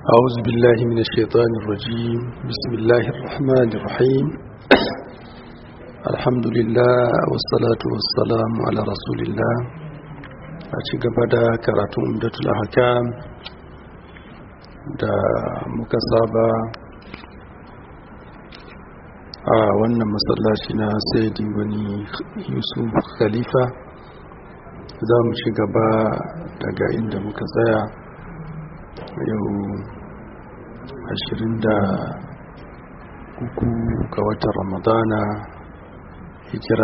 أعوذ بالله من الشيطان الرجيم بسم الله الرحمن الرحيم الحمد لله والصلاة والسلام على رسول الله أشيك بدا كراتون أمدة الأحكام da muka saba a wannan masallaci na saidi wani yusuf khalifa za mu ci gaba daga inda muka tsaya yau 23 ga watan ramadana hijira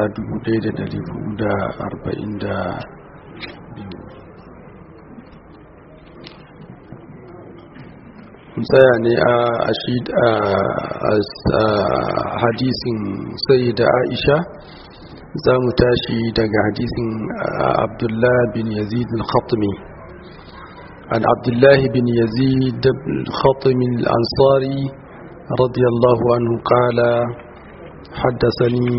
1442 tsaya ne a hadisin sai da aisha za mu tashi daga hadisin abdullah bin yazid al-khatmi عن عبد الله بن يزيد الخطم الأنصاري رضي الله عنه قال حدثني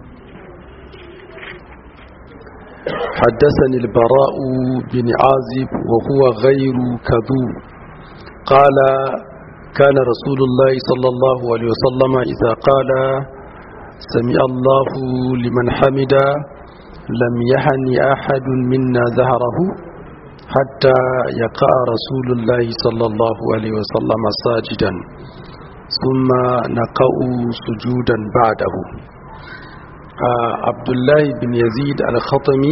حدثني البراء بن عازب وهو غير كذوب قال كان رسول الله صلى الله عليه وسلم إذا قال سمع الله لمن حمد لم يهن أحد منا ظهره حتى يقع رسول الله صلى الله عليه وسلم ساجدا ثم نقع سجودا بعده عبد الله بن يزيد الخطمي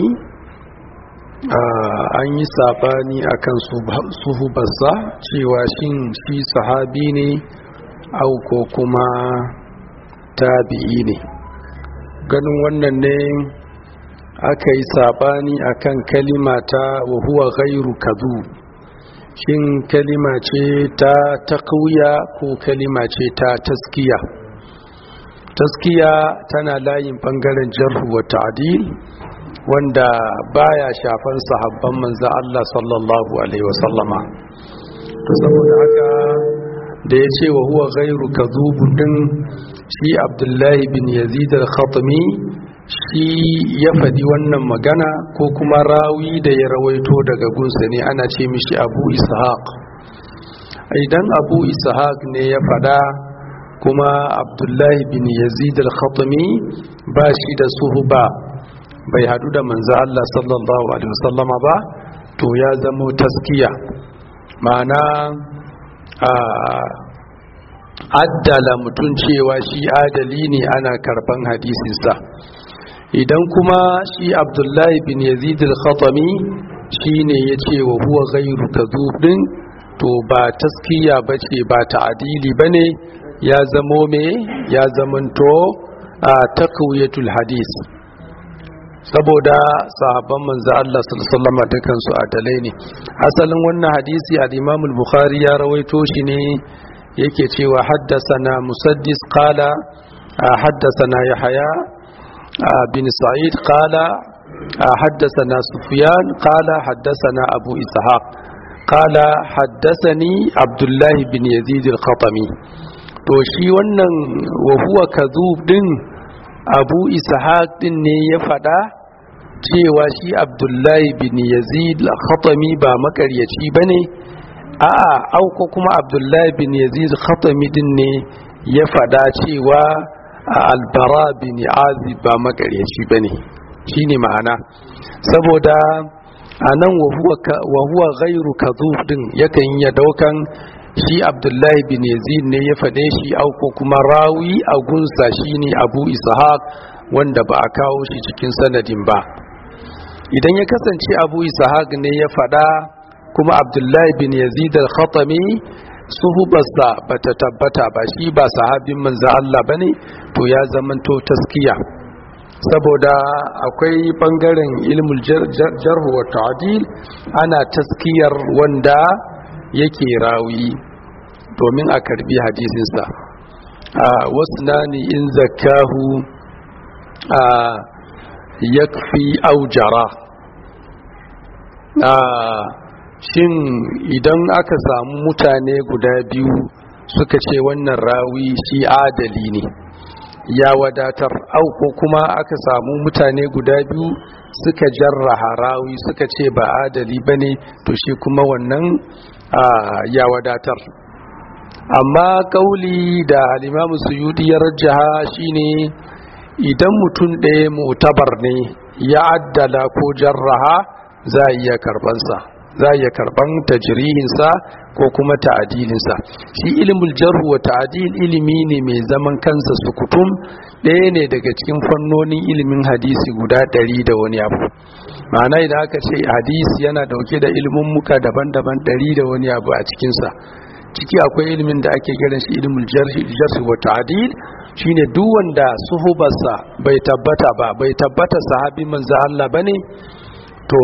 an yi sabani akan suhubarsa cewa shin shi sahabi ne au ko kuma tabi'i ne ganin wannan ne aka yi sabani akan kalima ta wa huwa ghairu kadhu shin kalima ce ta taqwiya ko kalima ce ta taskiya taskiya tana layin bangaren jarhu wa ta'dil wanda baya shafan sahabban manzo Allah sallallahu alaihi wasallama to saboda haka da ya ce wa huwa ghairu kadhub din shi Abdullahi bin Yazid al-Khatmi shi ya faɗi wannan magana ko kuma rawi da ya rawaito daga gunsa ne ana ce mishi abu ishaq idan abu ishaq ne ya faɗa kuma abdullahi bin yazid al-khatami ba shi da suhuba bai hadu da manzo Allah sallallahu alaihi wasallama ba to ya zamo taskiya ma'ana a addala mutum cewa shi adali ne ana karban hadisinsa idan kuma shi abdullahi bin yazid al-khatami shine yace wa huwa ghayru kadhub din to ba taskiya bace ba ta'dili bane ya zamo me ya zamanto a taqwiyatul hadis saboda sahabban manzo Allah sallallahu alaihi wasallam dukan su adalai ne asalin wannan hadisi al-Imam al-Bukhari ya rawaito shi ne yake cewa haddathana musaddis qala haddathana yahya بن سعيد قال حدثنا سفيان قال حدثنا أبو إسحاق قال حدثني عبد الله بن يزيد الخطمي to shi wannan wa huwa kadhub din Abu Ishaq din ne ya fada cewa shi Abdullahi bin Yazid al-Khatami ba makaryaci bane a'a au ko kuma Abdullahi bin Yazid al-Khatami din ne ya fada cewa albara bin azib ba makaryaci ba ne shi ne ma'ana saboda a nan wa huwa gairu kazu din yakan iya daukan shi abdullahi bin yazid ne ya faɗe shi auko kuma rawi a gunsa shi ne abu ishaq wanda ba a kawo shi cikin sanadin ba idan ya kasance abu ishaq ne ya faɗa kuma abdullahi bin yazid al-khatami suhubarsa ba ta tabbata ba shi ba sahabin manza Allah ba ne to ya zamanto taskiya saboda akwai bangaren ilmul jarhu wa ta'dil ana taskiyar wanda yake rawi domin a karbi hadisinsa a wasu nani in zakahu a yakfi aujara a shin idan aka samu mutane guda biyu suka ce wannan rawi shi adali ne ya wadatar au ko kuma aka samu mutane guda biyu suka jarraha rawi suka ce ba adali bane to shi kuma wannan ya wadatar amma kauli da alimamu suyudi ya rajaha shine idan mutum ɗaya mutabar ne ya addala ko jarraha za a iya karbansa za a iya karban tajrihinsa ko kuma ta'adilinsa shi ilimul jarhu wa ta'adil ilimi ne mai zaman kansa sukutum ɗaya ne daga cikin fannonin ilimin hadisi guda ɗari da wani abu ma'ana idan aka ce hadisi yana dauke da ilimin muka daban-daban ɗari da wani abu a cikinsa ciki akwai ilimin da ake kiran shi ilimul jarhi wa ta'adil shine duk wanda suhubarsa bai tabbata ba bai tabbata sahabi manzo Allah bane to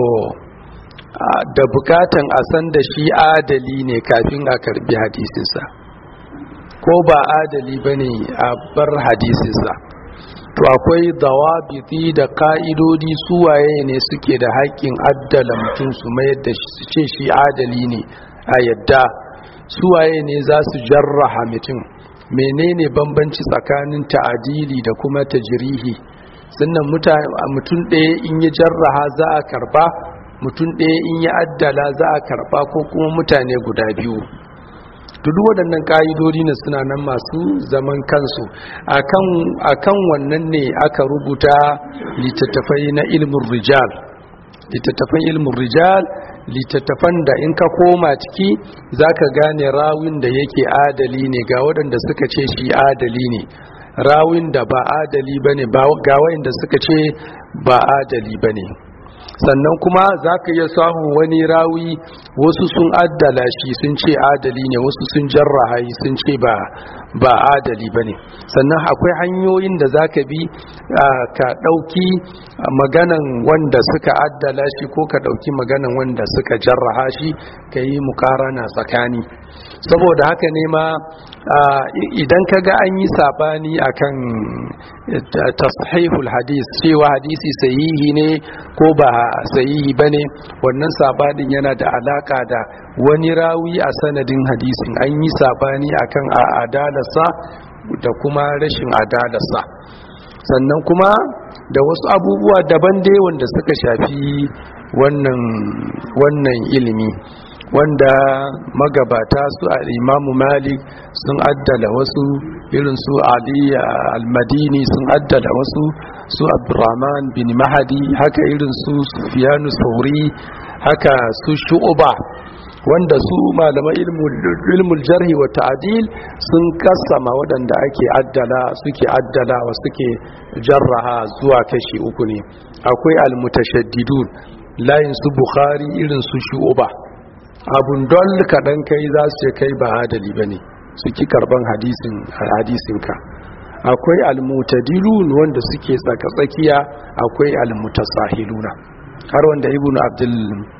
da bukatan a san da shi adali ne kafin a karbi hadisinsa ko ba adali bane a bar hadisinsa to akwai dawabiti da ka'idodi suwaye ne suke da haƙƙin addala mutum su mayar da su ce shi adali ne a yadda suwaye ne za su jarraha mutum menene bambanci tsakanin ta'adili da kuma tajrihi sannan mutum ɗaya in ya jarraha za a karba mutum ɗaya in ya addala za a karba ko kuma mutane guda biyu duk waɗannan ƙa'idodi ne suna nan masu zaman kansu akan wannan ne aka rubuta littattafai na ilmin rijal littattafan ilmin rijal littattafan da in ka koma ciki za ka gane rawin da yake adali ne ga waɗanda suka ce shi adali ne rawin da ba adali ba ne ga waɗanda suka ce ba adali ba ne sannan kuma za ka iya samun wani rawi wasu sun addala shi sun ce adali ne wasu sun jarraha sun ce ba ba adali ba ne sannan akwai hanyoyin da za ka bi ka ɗauki maganan wanda suka addala shi ko ka ɗauki maganan wanda suka jarraha shi ka yi mukarana tsakani saboda haka ne ma idan ka ga an yi sabani akan tasahihul hadis cewa hadisi sahihi ne ko ba sahihi bane wannan sabanin yana da alaka da wani rawi a sanadin hadisin an yi sabani akan a adalarsa da kuma rashin adalarsa sannan kuma da wasu abubuwa daban dai wanda suka shafi wannan wannan ilimi wanda magabata su a imamu malik sun addala wasu irin su ali al-madini sun addala wasu su abdurrahman bin mahadi haka irin su sufiyanu sauri haka su shu'uba wanda su malaman ilmul jarhi wa ta'dil sun kassama waɗanda ake addala suke addala wa suke jarraha zuwa kashi uku ne akwai al-mutashaddidun layin su bukhari irin su shu'uba abun don kaɗan kai za su ce kai ba adali ba ne suke karban hadisinka akwai almutadilun wanda suke tsaka-tsakiya akwai almutasahiluna har wanda ibn abdul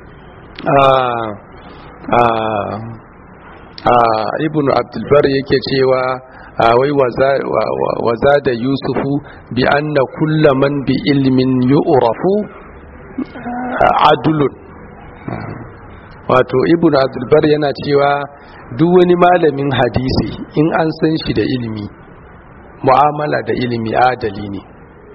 ibn abdulbar yake cewa wai waza da yusufu bi anna kullaman bi ilmin yu'rafu adulun wato ibn abdulbar yana cewa duk wani malamin hadisi in an san shi da ilimi mu'amala da ilimi adali ne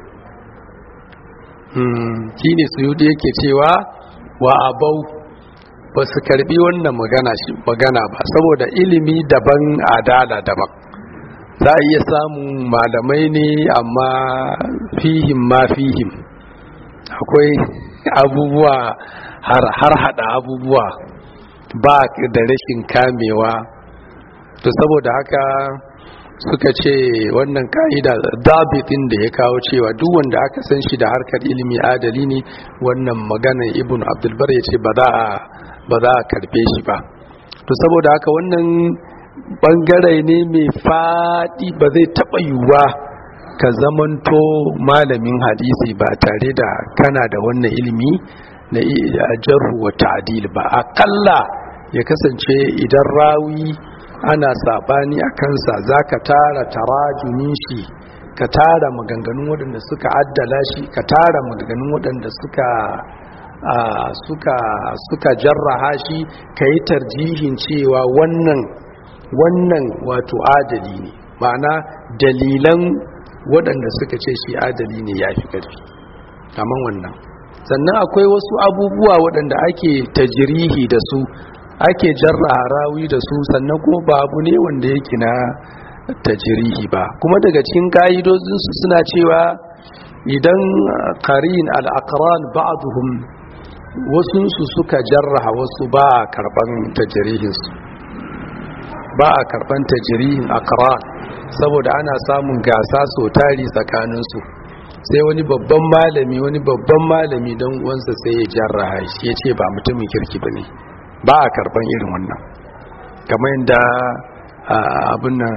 shi ne suyudi yake cewa wa abau ba su karbi wannan magana ba saboda ilimi daban adala daban za a iya samun malamai ne amma fihim ma fihim akwai abubuwa har hada abubuwa ba da rashin kamewa to saboda haka suka ce wannan ka'ida dabitin da ya kawo cewa duk wanda aka san shi da harkar ilimi adali ne wannan maganar ibn abdulbar ya ce ba za a karbe shi ba to saboda haka wannan bangare ne mai faɗi ba zai taɓa yiwuwa ka zamanto malamin hadisi ba tare da kana da wannan ilimi na jarhu wa ta'dil ba akalla ya kasance idan rawi ana sabani a kansa zaka tara tarajumin shi ka tara maganganun waɗanda suka addala shi ka tara maganganun waɗanda suka suka suka jarraha shi ka yi tarjihin cewa wannan wannan wato adali ne ma'ana dalilan waɗanda suka ce shi adali ne ya fi ƙarfi kamar wannan sannan akwai wasu abubuwa waɗanda ake tajirihi da su ake jarra rawi da su sannan kuma ba abu ne wanda yake na tajirihi ba kuma daga cikin ka'idodinsu suna cewa idan qarin al-aqran ba'dhum wasunsu suka jarraha wasu ba a karban tajirihinsu ba a karban tajirihin aqran saboda ana samun gasa so tari tsakaninsu sai wani babban malami wani babban malami don uwansa sai ya jarraha shi ya ce ba mutumin kirki ba ne ba a karban irin wannan kamar yadda abin nan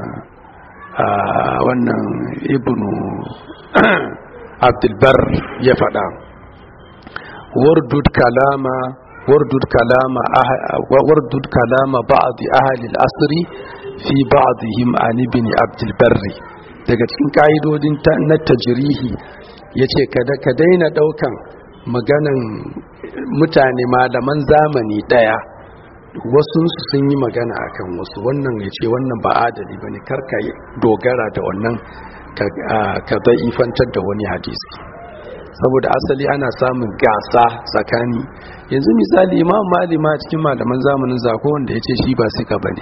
wannan ibnu abdulbar ya faɗa wardud kalama wardud kalama wardud kalama ba'd ahli al-asri fi ba'dihim an ibn abdulbar daga cikin kaidodin na tajrihi yace kada ka daina daukan maganan mutane malaman zamani daya wasu sun yi magana akan wasu wannan ya ce wannan ba adali ba ne karka dogara da wannan ka ifantar da wani hadisi saboda asali ana samun gasa tsakani yanzu misali imam malima cikin malaman zamanin zako wanda ya ce shi ba sika ba ne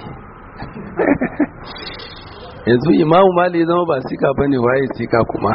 yanzu imamu mali zama ba sika ba ne waye sika kuma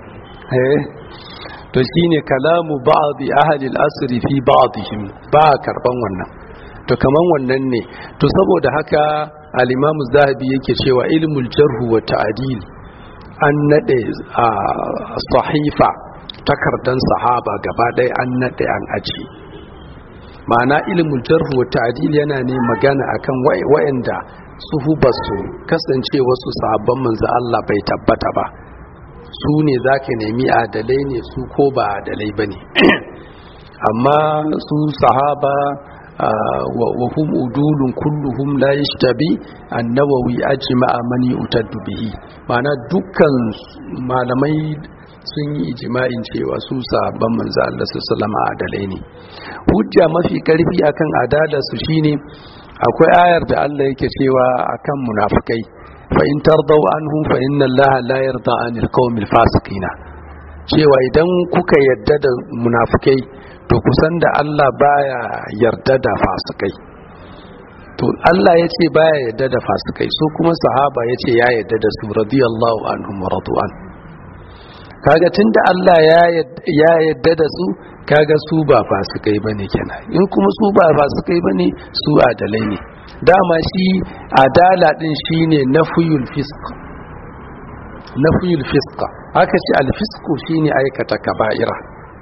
to shine kalamu ba'd ahli al-asr fi ba'dihim ba karban wannan to kaman wannan ne to saboda haka al-imamu zahabi yake cewa ilmul jarh wa ta'dil an nade a sahifa takardan sahaba gaba ɗaya an nade an aji ma'ana ilmul jarh wa ta'dil yana ne magana akan wa'anda su ba su kasance wasu sahabban manzo Allah bai tabbata ba su ne zaka nemi adalai ne su ko ba adalai bane amma su sahaba wa hum udulun kulluhum la yashtabi an-nawawi ajma'a man yu'taddu bihi ma'ana dukkan malamai sun yi ijma'in cewa su sahabban manzo Allah sallallahu alaihi adalai ne hujja mafi karfi akan adalar su shine akwai ayar da Allah yake cewa akan munafikai fa in tardaw anhum fa inna Allah la yarda anil qaumil fasiqina cewa idan kuka yadda da munafikai to kusan da Allah baya yarda da fasikai to Allah ya ce baya yarda da fasikai su kuma sahaba ya ce ya yarda da su radiyallahu anhum wa radu'an kaga tunda Allah ya yarda da su kaga su ba fasikai bane kenan in kuma su ba fasikai bane su adalai ne dama shi adala din shine nafiyul fisq nafiyul fisq aka ce al fisqu shine aikata kaba'ira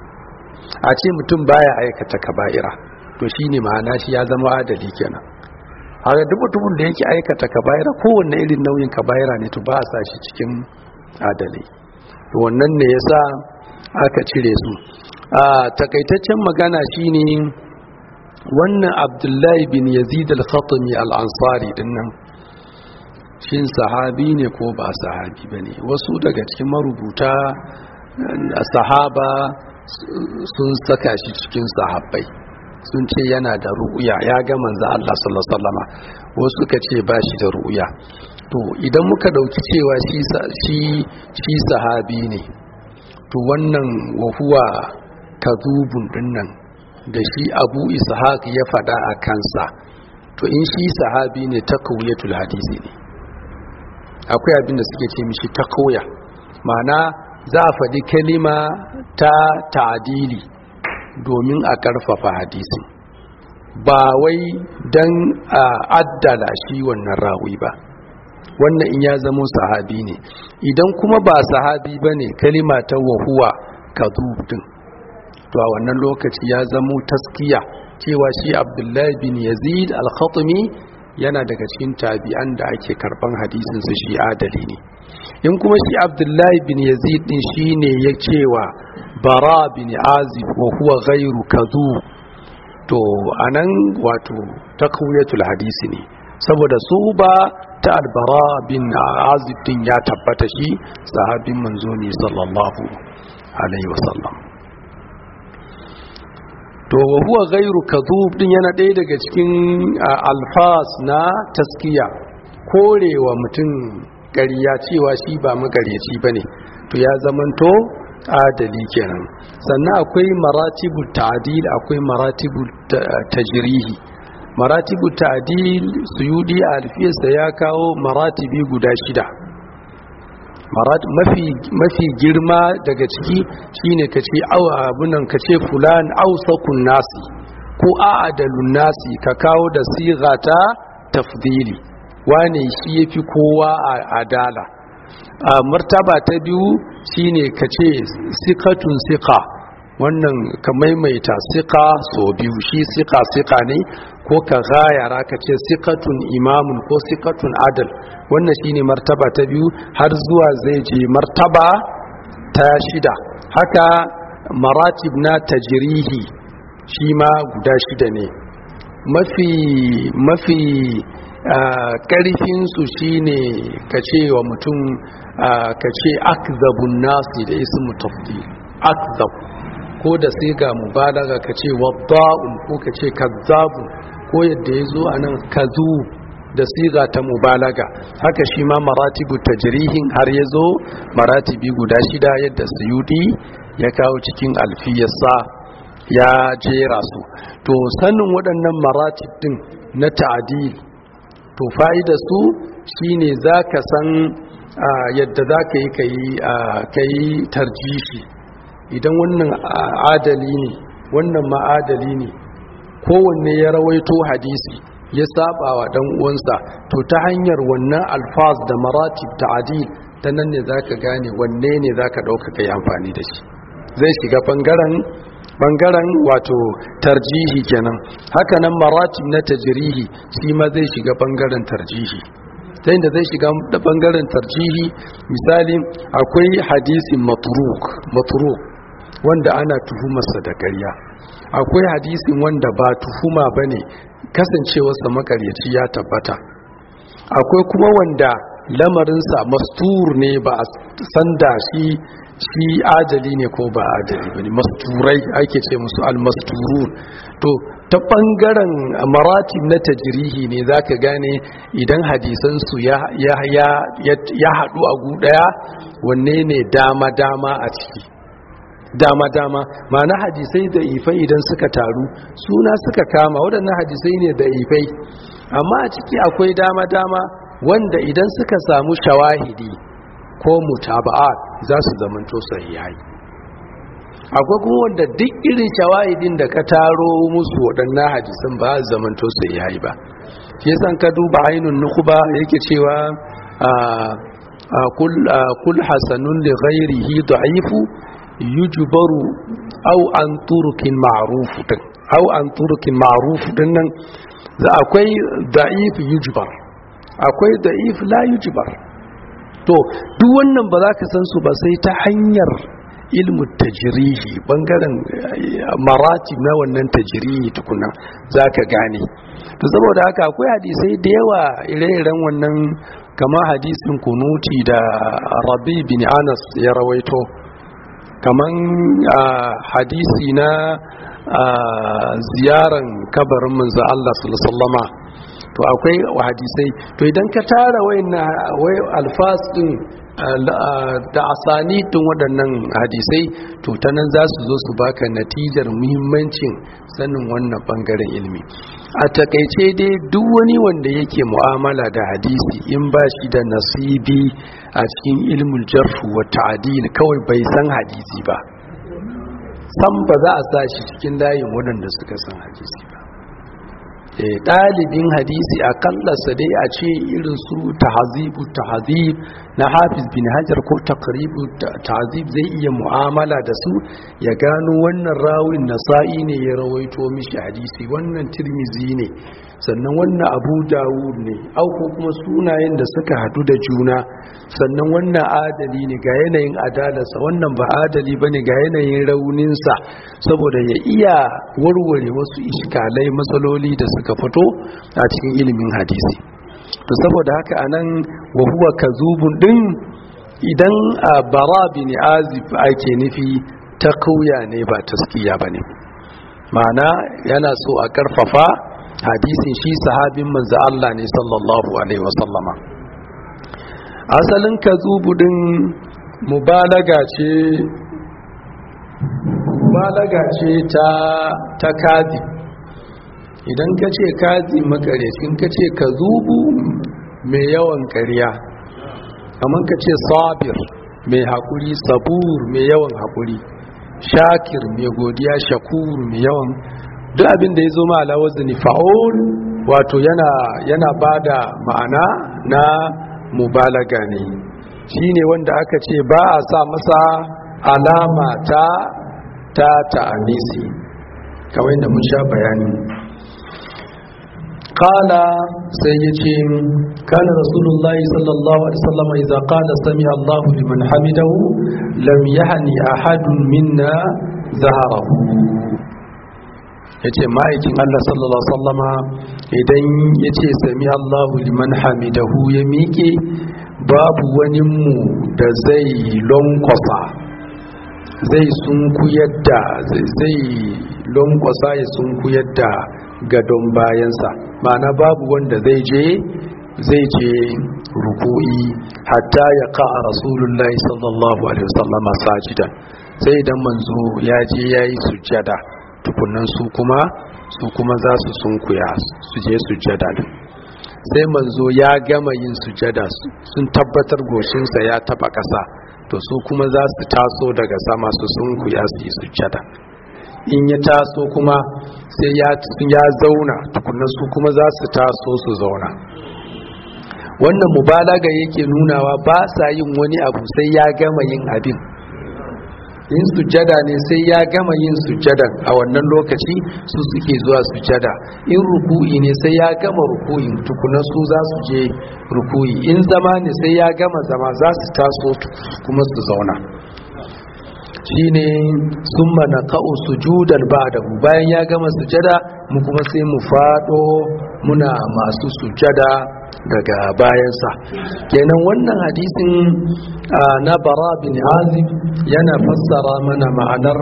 a ce mutum baya aikata kaba'ira to shine ma'ana shi ya zama adali kenan haka duk mutumin da yake aikata kaba'ira kowanne irin nauyin kaba'ira ne to ba a sa shi cikin adalai to wannan ne yasa aka cire su a takaitaccen magana shine wannan abdullahi bin yazid al-khatami al-ansari dinnan shin sahabi ne ko ba sahabi bane wasu daga cikin marubuta sahaba sun saka shi cikin sahabbai sun ce yana da ru'uya ya ga manzo Allah sallallahu alaihi wasallama wasu suka ce ba shi da ru'uya to idan muka dauki cewa shi shi sahabi ne to wannan wahuwa kadubun dinnan da shi abu ishaq ya fada a kansa to in shi sahabi ne takawiyatul hadisi ne akwai abin da suke ce mishi takawiya ma'ana za a faɗi kalima ta ta'adili domin a ƙarfafa hadisi ba wai don a addala shi wannan rawi ba wannan in ya zamo sahabi ne idan kuma ba sahabi ba ne kalima ta wahuwa kadubin to a wannan lokaci ya zamo taskiya cewa shi abdullahi bin yazid al-khatami yana daga cikin tabi'an da ake karban hadisin su shi adali ne in kuma shi abdullahi bin yazid din shine ya cewa bara bin azib wa huwa ghairu kadhub to anan wato takwiyatul hadisi ne saboda su ba ta albara bin azib din ya tabbata shi sahabin manzo ne sallallahu alaihi wasallam to wa huwa ghairu kadhub din yana ɗaya daga cikin alfas na taskiya korewa mutum ƙarya cewa shi ba magaryaci ba ne to ya zamanto adali kenan sannan akwai maratibu ta'dil akwai maratibu tajrihi maratibu ta'dil suyudi a alfiyarsa ya kawo maratibi guda shida mafi mafi girma daga ciki shine kace aw abunan kace fulan awsaqun nasi ko a'adalun nasi ka kawo da siga ta tafdili wane shi yafi kowa a adala a martaba ta biyu shine kace sikatun sika wannan ka maimaita sika so biyu shi sika sika ne ko ka gayara ka ce sikatun imamun ko sikatun adal wannan shine martaba ta biyu har zuwa zai je martaba ta shida haka maratib na tajirihi shi ma guda shida ne mafi mafi ƙarfinsu shine ka ce wa mutum ka ce akzabun nasi da ismu tafdil akzab ko da sai ga mubalaga ka ce wadda'un ko ka ce kazzabun ko yadda ya zo a nan kazu da siga ta mubalaga haka shi ma maratibu tajrihin har ya zo maratibi guda shida yadda suyudi ya kawo cikin alfiyarsa ya jera su to sanin waɗannan maratib din na ta'adil to fa'ida su shine za ka san yadda za ka yi ka yi tarjishi idan wannan adali ne wannan ma'adali ne kowanne ya rawaito hadisi ya saba wa dan uwansa to ta hanyar wannan alfaz da maratib ta'dil ta nan ne zaka gane wanne ne zaka dauka kai amfani da shi zai shiga bangaren bangaren wato tarjihi kenan haka nan maratib na tajrihi shi ma zai shiga bangaren tarjihi ta inda zai shiga bangaren tarjihi misali akwai hadisin matruk matruk wanda ana tuhumarsa da ƙarya akwai hadisin wanda ba tuhuma ba ne kasancewarsa makaryaci ya tabbata akwai kuma wanda lamarinsa mastur ne ba a sanda shi shi adali ne ko ba adali ba ne masturai ake ce musu almasturun to ta ɓangaren maratib na tajirihi ne za ka gane idan hadisansu ya haɗu a ɗaya wanne ne dama-dama a ciki dama-dama ma'ana hadisai da ifai idan suka taru suna suka kama waɗannan hadisai ne da ifai amma a ciki akwai dama-dama wanda idan suka samu shawahidi ko mutaba'a za su zamanto sahihai akwai kuma wanda duk irin shawahidin da ka taro musu waɗannan hadisan ba su zamanto sahihai ba shi yasa ka duba ainun nukuba yake cewa kul hasanun li ghairihi da'ifu yujbaru au an turukin ma'ruf din au an turukin ma'ruf din nan za akwai da'if yujbar akwai da'if la yujbar to duk wannan ba za ka san su ba sai ta hanyar ilmu tajrihi bangaren marati na wannan tajrihi tukuna za ka gane to saboda haka akwai hadisai da yawa ire-iren wannan kama hadisin kunuti da rabi bin anas ya rawaito kaman hadisi na ziyaran kabarin manzo Allah sallama to akwai hadisai to idan ka tara wai alfas din da asani tun waɗannan hadisai to ta nan za su zo su baka natijar muhimmancin sanin wannan ɓangaren ilmi a takaice dai duk wani wanda yake mu'amala da hadisi in ba shi da nasibi a cikin ilmul jarfu wa ta'dil kawai bai san hadisi ba san ba za a sa shi cikin layin waɗanda suka san hadisi ba ɗalibin hadisi a kallasa dai a ce irin su tahazibu tahazib na hafiz bin hajar ko takribu tahazib zai iya mu'amala da su ya gano wannan rawin nasa'i ne ya rawaito mishi hadisi wannan tirmizi ne sannan wannan abu dawud ne au ko kuma sunayen da suka hadu da juna sannan wannan adali ne ga yanayin adalarsa wannan ba adali ba ne ga yanayin rauninsa saboda ya iya warware wasu iskalai matsaloli da suka fito a cikin ilimin hadisi to saboda haka anan wa huwa kazubun din idan a bara bin azib ake nufi ta kauya ne ba taskiya ba ne ma'ana yana so a karfafa hadisin shi sahabin manzo Allah ne sallallahu alaihi wasallama asalin kazubu din mubalaga ce mubalaga ce ta ta kazi idan ka ce kazi makarecin ka ce kazubu mai yawan ƙarya kamar ka ce sabir mai haƙuri sabur mai yawan haƙuri shakir mai godiya shakur mai yawan duk abin da ya zo ma alawazini fa'ul wato yana yana bada ma'ana na mubalaga ne shine wanda aka ce ba a sa masa alama ta ta ta'anisi kawai da mun sha bayani kala sai ya ce kana rasulullahi sallallahu alaihi wasallam idza qala sami Allahu liman hamidahu lam yahni ahadun minna zaharahu yace ma'aikin Allah sallallahu alaihi wasallama idan yace sami Allahu liman hamidahu ya miƙe babu wani mu da zai lonkwasa zai sunku yadda zai lonkwasa ya sunku yadda gadon bayansa ma'ana babu wanda zai je zai je ruku'i hatta ya ka'a rasulullahi sallallahu alaihi wasallama sajidan sai idan manzo ya je ya yi sujjada tukunan su kuma su kuma za su sunkuya su je sujjada din sai manzo ya gama yin sujjada sun tabbatar goshinsa ya taba ƙasa to su kuma za su taso daga sama su sunkuya su yi sujjada in ya taso kuma sai ya zauna tukunan su kuma za su taso su zauna wannan mubalaga yake nunawa ba sa yin wani abu sai ya gama yin abin yin sujjada ne sai ya gama yin sujjadan a wannan lokaci su suke zuwa sujjada in ruku'i ne sai ya gama ruku'in tukuna su za su je ruku'i in zama ne sai ya gama zama za su taso kuma su zauna shine sun mana ka'u sujudan ba'dahu bayan ya gama sujada mu kuma sai mu fado muna masu sujada daga bayansa kenan wannan hadisin na bara bin azib yana fassara mana ma'anar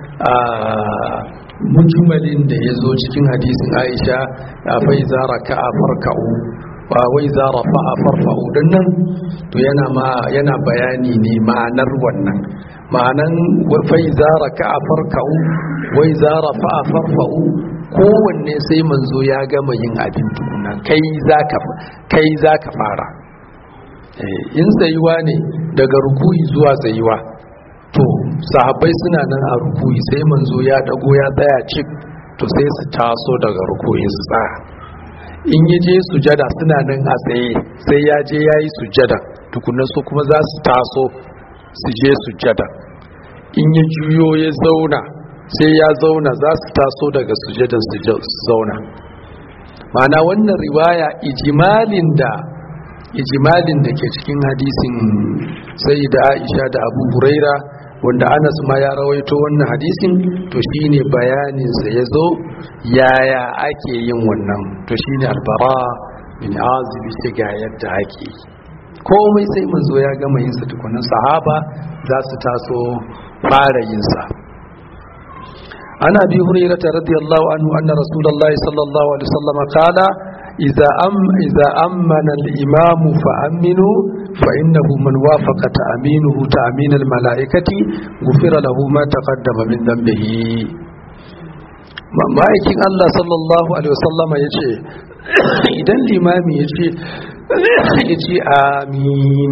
mujmalin da ya zo cikin hadisin aisha fai zara ka'a farka'u wa wai zara fa'a farfa'u don nan to yana bayani ne ma'anar wannan ma'anan fai zara ka'a farka'u wai zara fa'a farfa'u kowanne sai manzo ya gama yin abin tukuna kai za ka fara in tsayuwa ne daga rukuyi zuwa tsayuwa to sahabbai suna nan a rukuyi sai manzo ya dago ya tsaya cik to sai su taso daga rukuyi su tsaya in ya je sujada suna nan a tsaye sai ya je ya yi sujada tukunan su kuma za su taso su je sujada in ya juyo ya zauna sai ya zauna za su taso daga sujadan su zauna mana wannan riwaya ijimalin da ijimalin da ke cikin hadisin sai da aisha da abu huraira wanda anas ma ya rawaito wannan hadisin to shine bayaninsa ya zo yaya ake yin wannan to shine albara bin azibi ce ga yadda ake yi komai sai manzo ya gama yin sa tukunan sahaba za su taso fara yin sa ana bi hurairah radiyallahu anhu anna rasulullahi sallallahu alaihi wasallam qala idza am idza amana al-imam fa aminu fa innahu man wafaqa ta'minuhu ta'min al-mala'ikati ghufira lahu ma taqaddama min dhanbihi ma'aikin Allah sallallahu alaihi wasallam yace idan limami yace yace amin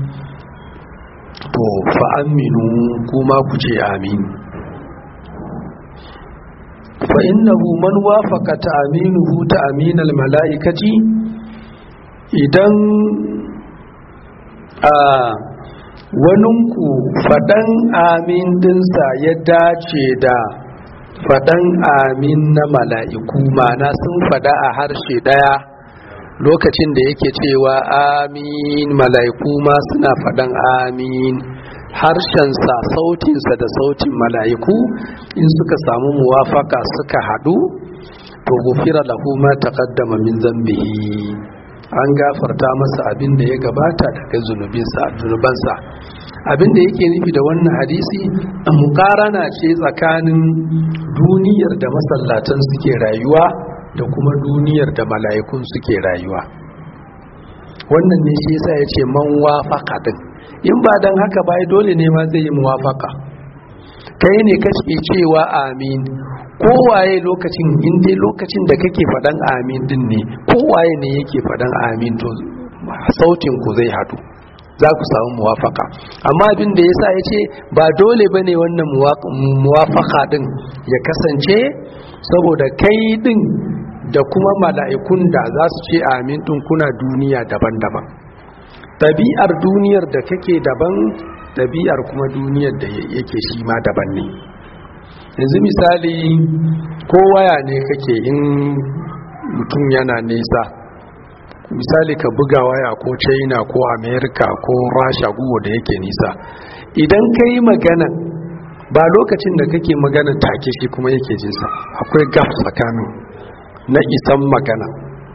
to fa aminu kuma ku ce amin fa innahu man wafaqa ta'minuhu ta'min al-mala'ikati idan a waninku fadan amin dinsa ya dace da fadan amin na mala'iku mana sun fada a harshe daya lokacin da yake cewa amin mala'iku ma suna fadan amin harshensa sautinsa da sautin mala'iku in suka samu muwafaka suka hadu to gufira lahu ma taqaddama min zambihi an gafarta masa abin da ya gabata daga zunubinsa zunubansa abin da yake nufi da wannan hadisi mukarana ce tsakanin duniyar da masallatan suke rayuwa da kuma duniyar da mala'ikun suke rayuwa wannan ne shi yasa ya ce man wafaka din in ba dan haka ba dole ne ma zai yi muwafaka kai ne kake cewa amin kowaye lokacin in dai lokacin da kake faɗan amin din ne kowaye ne yake faɗan amin to sautin ku zai haɗu za ku samu muwafaka amma abin da yasa ya ce ba dole ba ne wannan muwafaka din ya kasance saboda kai din da kuma mala'ikun da za su ce amin din kuna duniya daban-daban ɗabi'ar duniyar da kake daban ɗabi'ar kuma duniyar da yake shi ma daban ne yanzu misali ko waya ne kake in mutum yana nesa misali ka buga waya ko china ko america ko rasha guwa da yake nisa idan ka yi magana ba lokacin da kake magana take shi kuma yake jinsa akwai gaf tsakanin na isan magana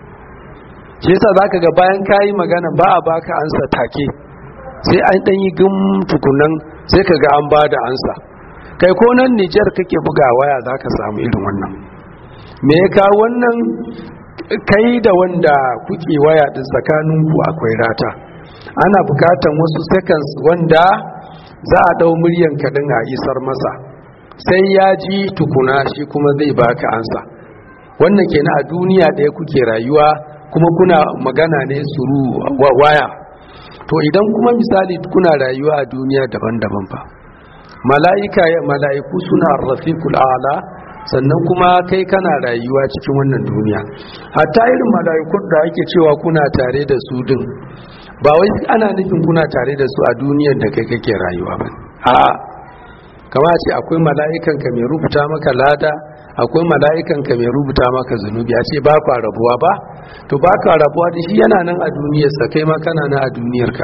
shi yasa za ka ga bayan ka yi magana ba a baka ansa take sai an ɗan yi gum tukunan sai ka ga an ba da ansa kai ko nan nijar kake buga waya za ka samu irin wannan me ya kawo wannan kai da wanda kuke waya din tsakaninku akwai rata ana bukatan wasu seconds wanda za a dau muryan kaɗin a isar masa sai ya ji tukuna shi kuma zai baka ansa wannan kenan a duniya ɗaya kuke rayuwa kuma kuna magana ne suru waya to idan kuma misali kuna rayuwa a duniya daban-daban fa mala'ika mala'iku suna rafiqul a'la sannan kuma kai kana rayuwa cikin wannan duniya hatta irin mala'ikun da ake cewa kuna tare da su din ba wai ana nufin kuna tare da su a duniyar da kai kake rayuwa ba a kama ce akwai mala'ikan ka mai rubuta maka lada akwai mala'ikan ka mai rubuta maka zunubi a ce ba ka rabuwa ba to ba ka rabuwa da shi yana nan a duniyarsa kai ma kana nan a duniyarka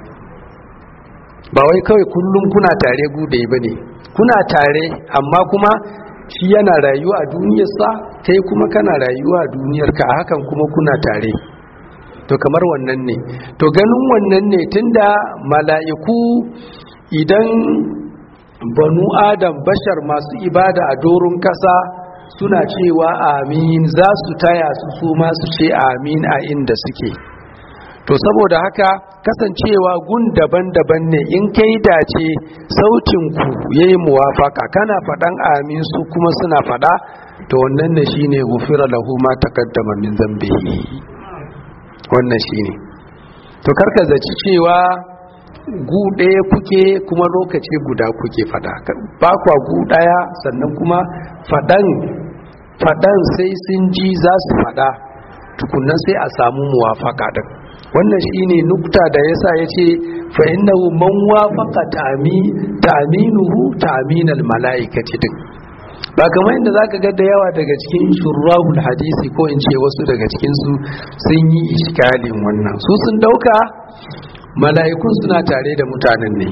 ba wai kawai kullum kuna tare gude ba ne kuna tare amma kuma shi yana rayuwa a duniyarsa kai kuma kana rayuwa a duniyarka a hakan kuma kuna tare to kamar wannan ne to ganin wannan ne tunda mala'iku idan banu adam bashar masu ibada a doron kasa suna cewa amin za su taya su su masu ce amin a inda suke to saboda haka kasancewa gun daban-daban ne in kai dace sautinku ya yi muwafaka kana faɗan amin su kuma suna faɗa to wannan ne shi ne gufira lahu ma takaddama min zambihi wannan shi ne to karka zaci cewa gu ɗaya kuke kuma lokaci guda kuke faɗa ba kwa gu ɗaya sannan kuma faɗan faɗan sai sun ji za su faɗa tukunan sai a samu muwafaka ɗin wannan shine nukta da yasa yace fa innahu man wafaqa ta'mi ta'minuhu ta'minal malaikati din ba kamar inda zaka ga da yawa daga cikin shurrahul hadisi ko in ce wasu daga cikin su sun yi iskalin wannan su sun dauka mala'ikun suna tare da mutanen ne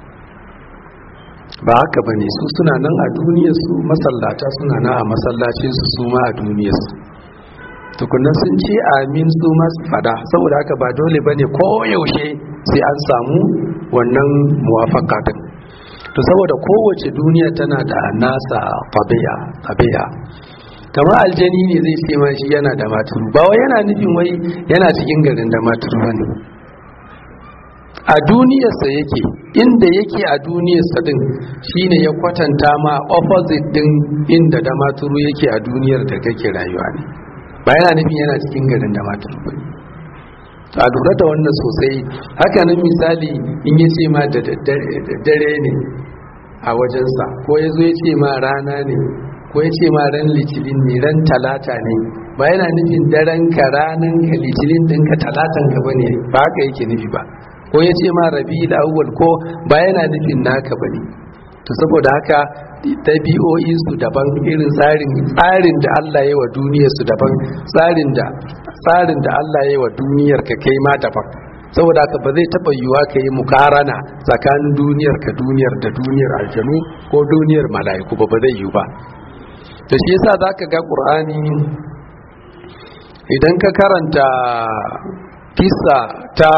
ba haka bane su suna nan a duniyar su masallata suna nan a masallacin su su ma a duniyar su tukunan sun ce amin su masu fada saboda haka ba dole ba ne yaushe sai an samu wannan muwafaka din to saboda kowace duniya tana da nasa tabi'a kamar aljani ne zai ce ma shi yana da maturu ba wai yana nufin wai yana cikin garin da maturu ba ne a duniyarsa yake inda yake a duniyarsa din shine ya kwatanta ma opposite din inda da maturu yake a duniyar da kake rayuwa ne ba yana nufin yana cikin garin da matar ba a lura da wannan sosai haka nan misali in ya ce ma da dare ne a wajensa ko ya zo ya ce ma rana ne ko ya ce ma ran litinin ne ran talata ne ba yana nufin daren ka ranan ka litinin ɗinka talatan ka bane ba haka yake nufi ba ko ya ce ma rabi awwal ko ba yana nufin naka bane to saboda haka ɗabi'o'insu daban irin tsarin tsarin da Allah ya wa duniyar su daban tsarin da tsarin da Allah ya wa duniyar ka kai ma daban saboda haka ba zai taɓa yiwuwa ka yi mukarana tsakanin duniyar ka duniyar da duniyar aljanu ko duniyar mala'iku ba ba zai yiwu ba to shi yasa zaka ga qur'ani idan ka karanta kissa ta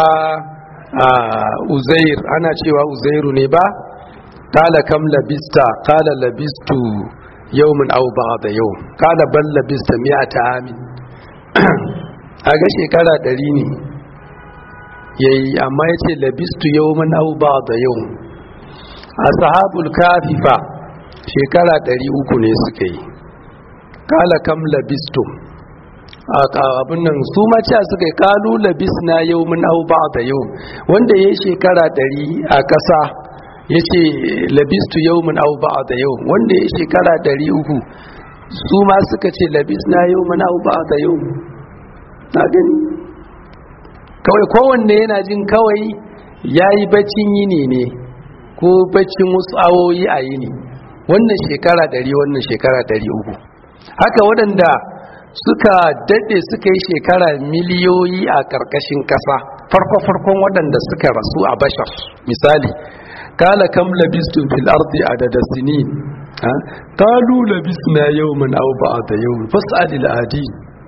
uzair ana cewa uzairu ne ba kala kam labista kala labistu yawmin aw ba'da yawm kala bal labista mi'ata amin aga shekara ɗari ne yayi amma yace labistu yawman aw ba'da yawm ashabul kafifa shekara 300 ne suka yi kala kam labistum abin nan su ma cewa suka yi kalu labisna yawman aw ba'da yawm wanda yayi shekara 100 a ƙasa yace labistu yawman aw ba'da yawm wanda yayi shekara 300 su ma suka ce labisna yawman aw ba'da yawm na gani kawai kowanne yana jin kawai ya yi baccin yini ne ko baccin wasu awoyi a yini wannan shekara ɗari wannan shekara ɗari uku haka waɗanda suka daɗe suka yi shekara miliyoyi a ƙarƙashin ƙasa farko-farkon waɗanda suka rasu a bashar misali kala kam labistun fil ardi adada sinin kalu labisna yawman aw ba'da yawm fas'alil adi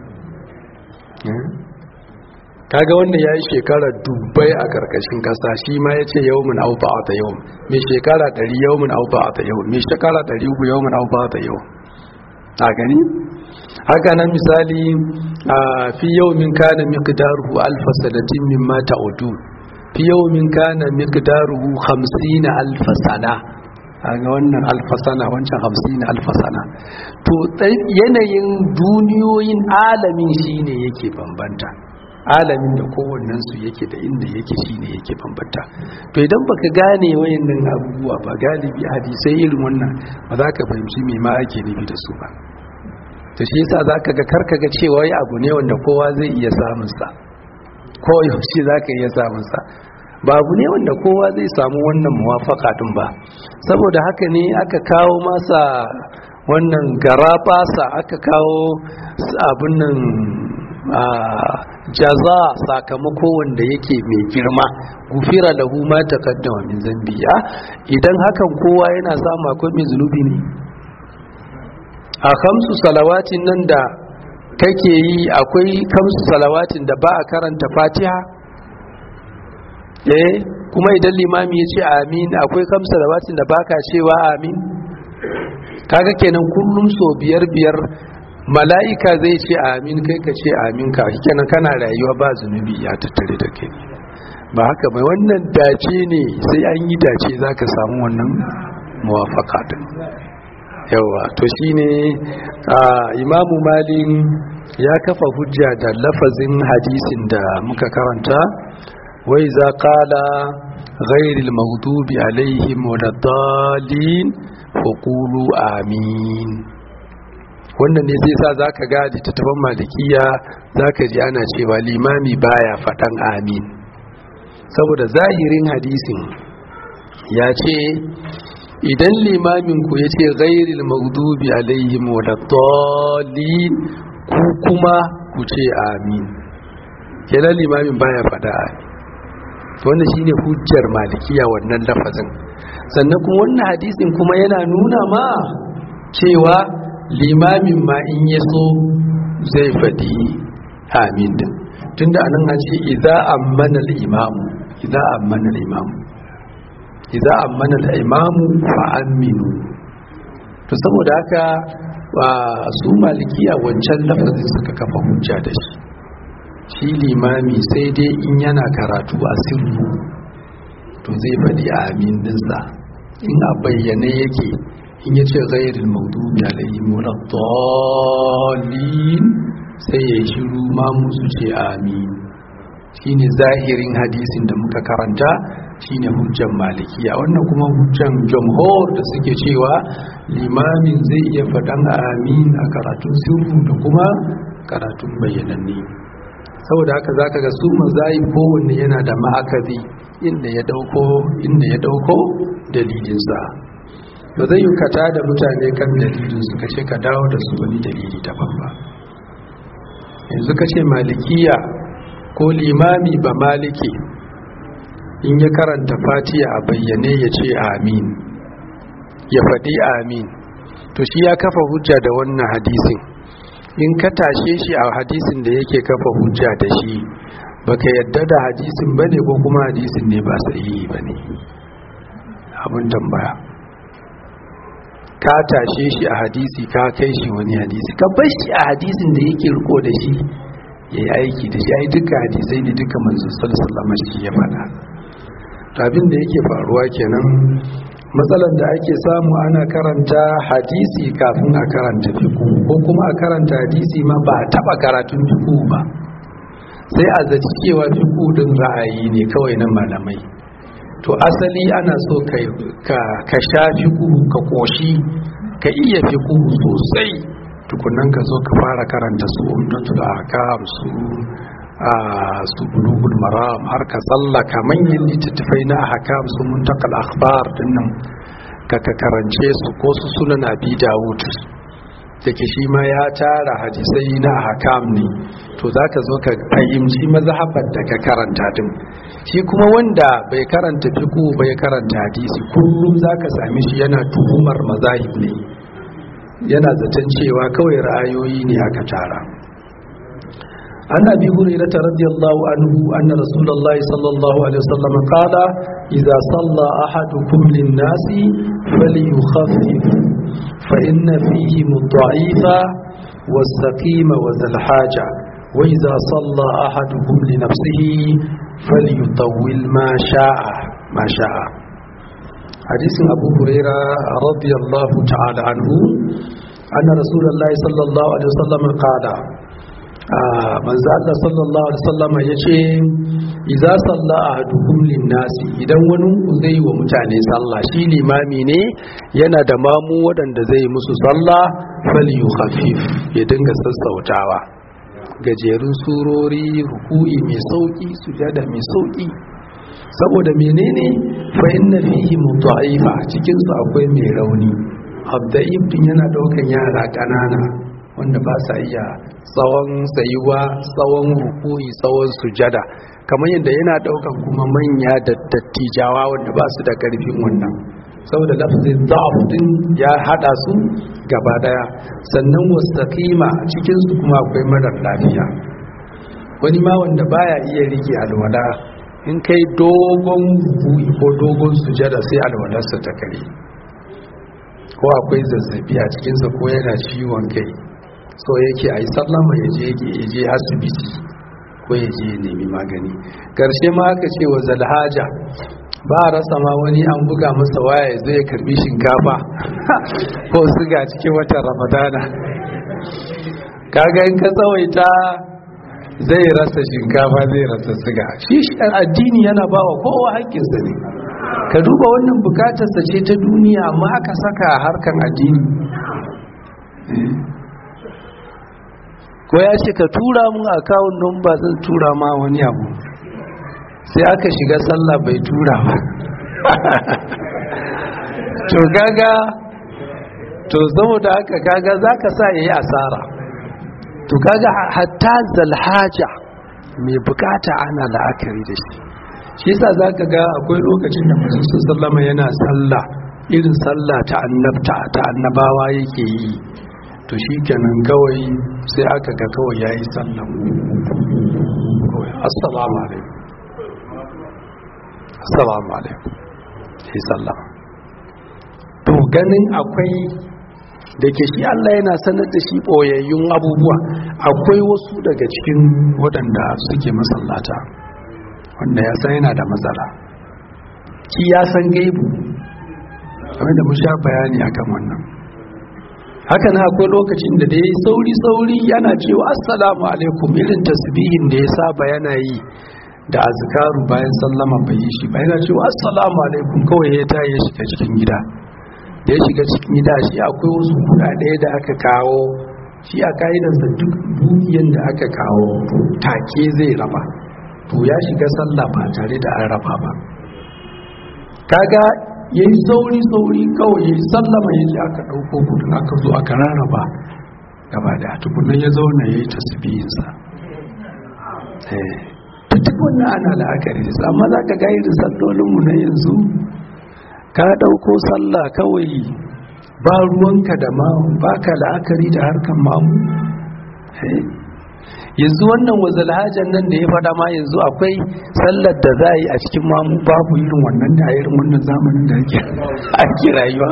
kaga wanda ya yi shekara dubbai a karkashin kasa shi ma ya ce yau mun auba a ta yau mai shekara ɗari yau mun auba a ta yau mai shekara ɗari uku yau mun auba a ta yau a gani haka nan misali a fi yau min kana miqdaruhu alfa sanatin mimma ta'udu fi yau min kana miqdaruhu 50 alfa sana ga wannan alfasana wancan hamsin alfasana to yanayin duniyoyin alamin shine yake bambanta alamin da kowannen su yake da inda yake shine yake bambanta to idan baka gane wayannan abubuwa ba galibi hadisai irin wannan ba za ka fahimci me ma ake nufi da su ba to shi yasa zaka ga karka ga cewa wai abu ne wanda kowa zai iya samun sa ko yaushe zaka iya samun sa ba abu ne wanda kowa zai samu wannan muwafaka din ba saboda haka ne aka kawo masa wannan garabasa aka kawo abin nan jaza sakamako wanda yake mai girma gufira lahu ma taqaddama min zambiya idan hakan kowa yana samu akwai mai zunubi ne a kamsu salawatin nan da kake yi akwai kamsu salawatin da ba a karanta fatiha eh kuma idan limami ya ce amin akwai kamsu salawatin da baka cewa amin kaga kenan kullum so biyar biyar mala'ika zai ce amin kai ka ce amin ka kenan kana rayuwa ba zunubi ya tattare da kai ba haka mai wannan dace ne sai an yi dace za ka samu wannan muwafaka din yawa to shine imamu malin ya kafa hujja da lafazin hadisin da muka karanta wai za kala ghairil maghdubi alaihim wadaddallin faqulu amin wannan ne zai sa zaka ga littattafan malikiya zaka ji ana cewa limami baya faɗan amin saboda zahirin hadisin ya ce idan limamin ku ya ce ghairil maghdubi alaihim wadaddallin ku kuma ku ce amin kenan limamin baya faɗa amin wannan shine hujjar malikiya wannan lafazin sannan kuma wannan hadisin kuma yana nuna ma cewa limamin ma in ya so zai faɗi amin din tunda anan an ce idza ammana al-imamu idza ammana al-imamu idza ammana al-imamu fa aminu to saboda haka su malikiya wancan lafazin suka kafa hujja da shi shi limami sai dai in yana karatu a sirru to zai faɗi amin dinsa in a bayyane yake in ya ce gairin maudubi alayhi muraddallin sai ya shiru ma musu ce amin shine zahirin hadisin da muka karanta shine hujjan malikiya wannan kuma hujjan jamhur da suke cewa limamin zai iya faɗan amin a karatun sirru da kuma karatun bayyananne saboda haka zaka ga su mazahib kowanne yana da ma'akazi inda ya dauko inda ya dauko dalilinsa ba zai yi kata da mutane kan dalilin su kace ka dawo da su wani dalili daban ba yanzu kace malikiya ko limami ba maliki in ya karanta fatiha a bayyane ya ce amin ya faɗi amin to shi ya kafa hujja da wannan hadisin in ka tashe shi a hadisin da yake kafa hujja da shi baka yadda da hadisin bane ko kuma hadisin ne ba sahihi bane abin tambaya ka tashe shi a hadisi ka kai shi wani hadisi ka bar shi a hadisin da yake riko da shi ya yi aiki da shi ai duka hadisai ne duka manzon sallallahu alaihi shi ya faɗa abin da yake faruwa kenan matsalar da ake samu ana karanta hadisi kafin a karanta fiku ko kuma a karanta hadisi ma ba a taba karatun fiku ba sai a zaci cewa fiku din ra'ayi ne kawai na malamai to asali ana so ka sha fiku ka koshi ka iya fiku sosai tukunan ka zo ka fara karanta su umdatul ahkam su a su bulugul maram har ka tsallaka manyan littattafai na ahkam su muntakal akhbar dinnan ka ka karance su ko su sunan abi dawud take shi ma ya tara hadisai na ahkam ne to zaka zo ka fahimci mazhabar da ka karanta din shi kuma wanda bai karanta fiqh bai karanta hadisi kullum zaka same shi yana tuhumar mazahib ne yana zaton cewa kawai ra'ayoyi ne aka tara عن أبي هريرة رضي الله عنه أن رسول الله صلى الله عليه وسلم قال إذا صلى أحدكم للناس فليخفف فإن فيهم الضعيف والسقيم وذا الحاجة وإذا صلى أحدكم لنفسه فليطول ما شاء ما شاء حديث أبو هريرة رضي الله تعالى عنه أن رسول الله صلى الله عليه وسلم قال manzo Allah sallallahu alaihi wasallam yace idza salla ahadukum linnasi idan wani zai wa mutane sallah shi limami ne yana da mamu waɗanda zai musu sallah falyukhaffif ya dinga sassautawa gajerun surori ruku'i mai sauki sujada mai sauki saboda menene fa inna fihi mudha'ifa cikin su akwai mai rauni abda'ib din yana daukan yara kanana wanda ba sa iya tsawon tsayuwa tsawon rukui tsawon sujada kamar yadda yana daukan kuma manya da dattijawa wanda ba su da karfin wannan saboda lafzin da'af din ya hada su gaba daya sannan wastaqima cikin su kuma akwai marar lafiya wani ma wanda baya iya rike alwala in kai dogon rukui ko dogon sujada sai alwalarsa ta kare ko akwai zazzabi a cikinsa ko yana ciwon kai so yake a yi sallama ya je asibiti ko ya je nemi magani ƙarshe ma aka ce wa zalhaja ba a rasa ma wani an buga masa waya ya zo ya karbi shinkafa ko siga cikin watan ramadana kaga in ka tsawaita zai rasa shinkafa zai rasa siga shi addini yana ba wa kowa haƙƙinsa ne ka duba wannan bukatarsa ce ta duniya amma aka saka harkan addini ko ya ce ka tura mun akawun don ba zan tura ma wani abu sai aka shiga sallah bai tura ba to gaga to saboda haka kaga zaka sa yayi asara to kaga hatta zalhaja mai bukata ana la'akari da shi shi yasa zaka ga akwai lokacin da manzon sallama yana sallah irin sallah ta annabta ta annabawa yake yi to shi kenan kawai sai aka ga kawai ya yi sallan kawai assalamu alaikum assalamu alaikum sai sallam to ganin akwai da ke shi Allah yana sanar da shi ɓoyayyun abubuwa akwai wasu daga cikin waɗanda suke masallata wanda ya san yana da matsala ki ya san gaibu kamar da mu sha bayani akan wannan haka na akwai lokacin da da ya yi sauri-sauri yana cewa assalamu alaikum irin tasbihin da ya saba yana yi da azkaru bayan sallama bai yi shi ba yana cewa assalamu alaikum kawai ya ta ya shiga cikin gida da ya shiga cikin gida shi akwai wasu kudade da aka kawo shi a ka'idarsa duk dukiyan da aka kawo take zai raba to ya shiga sallah ba tare da an raba ba kaga ya yi sauri-sauri kawai ya yi sallama ya ji aka ɗauko kudin aka zo aka rarraba gaba da tukunan ya zauna ya yi tasibiyinsa duk wannan ana la'akari da amma za ka ga irin sallolinmu na yanzu ka ɗauko sallah kawai ba ruwanka da mamu ba ka la'akari da harkar mamu yanzu wannan wazalhajan nan da ya fada ma yanzu akwai sallar da za a yi a cikin mamu babu irin wannan da irin wannan zamanin da ake rayuwa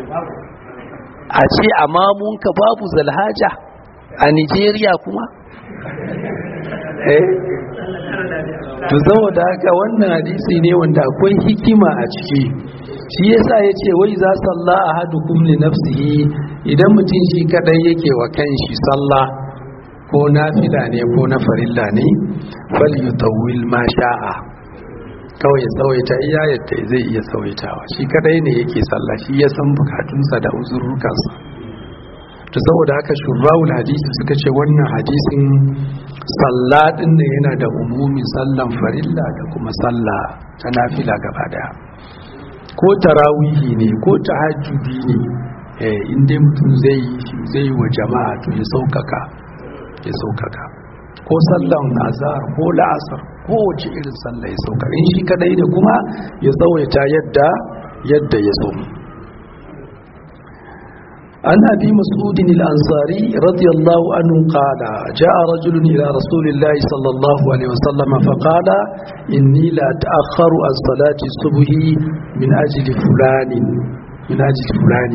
a ce a mamunka babu zalhaja a nigeria kuma eh to saboda haka wannan hadisi ne wanda akwai hikima a ciki shi yasa yace wai za salla ahadukum li nafsihi idan mutum shi kadai yake wa kanshi sallah ko nafila ne ko na farilla ne fal yutawwil ma sha'a kawai ya tsawaita iya yadda zai iya tsawaitawa shi kadai ne yake sallah shi ya san bukatunsa da uzurrukansa to saboda haka shurrawul hadisi suka ce wannan hadisin sallah din ne yana da umumin sallan farilla da kuma sallah ta nafila gaba daya ko tarawihi ne ko tahajjudi ne eh inda mutum zai zai wa jama'a to ya saukaka ya saukaka ko sallan azhar ko la'asar ko wace irin sallah ya saukaka in shi kadai ne kuma ya tsawaita yadda yadda ya so عن أبي مسعود الأنصاري رضي الله عنه قال جاء رجل إلى رسول الله صلى الله عليه وسلم فقال إني لا أتأخر عن صلاة الصبح من أجل فلان من أجل فلان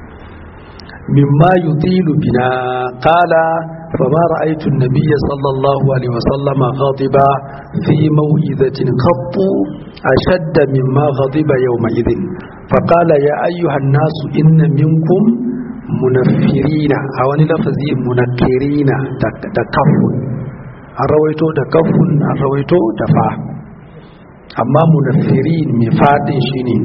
مما يطيل بنا قال فما رأيت النبي صلى الله عليه وسلم غاضبا في موئذة قط أشد مما غضب يومئذ فقال يا أيها الناس إن منكم munafirina a wani lafazi munakirina da kafun an rawaito da kafun an rawaito da fa amma munafirin mai fadin shi ne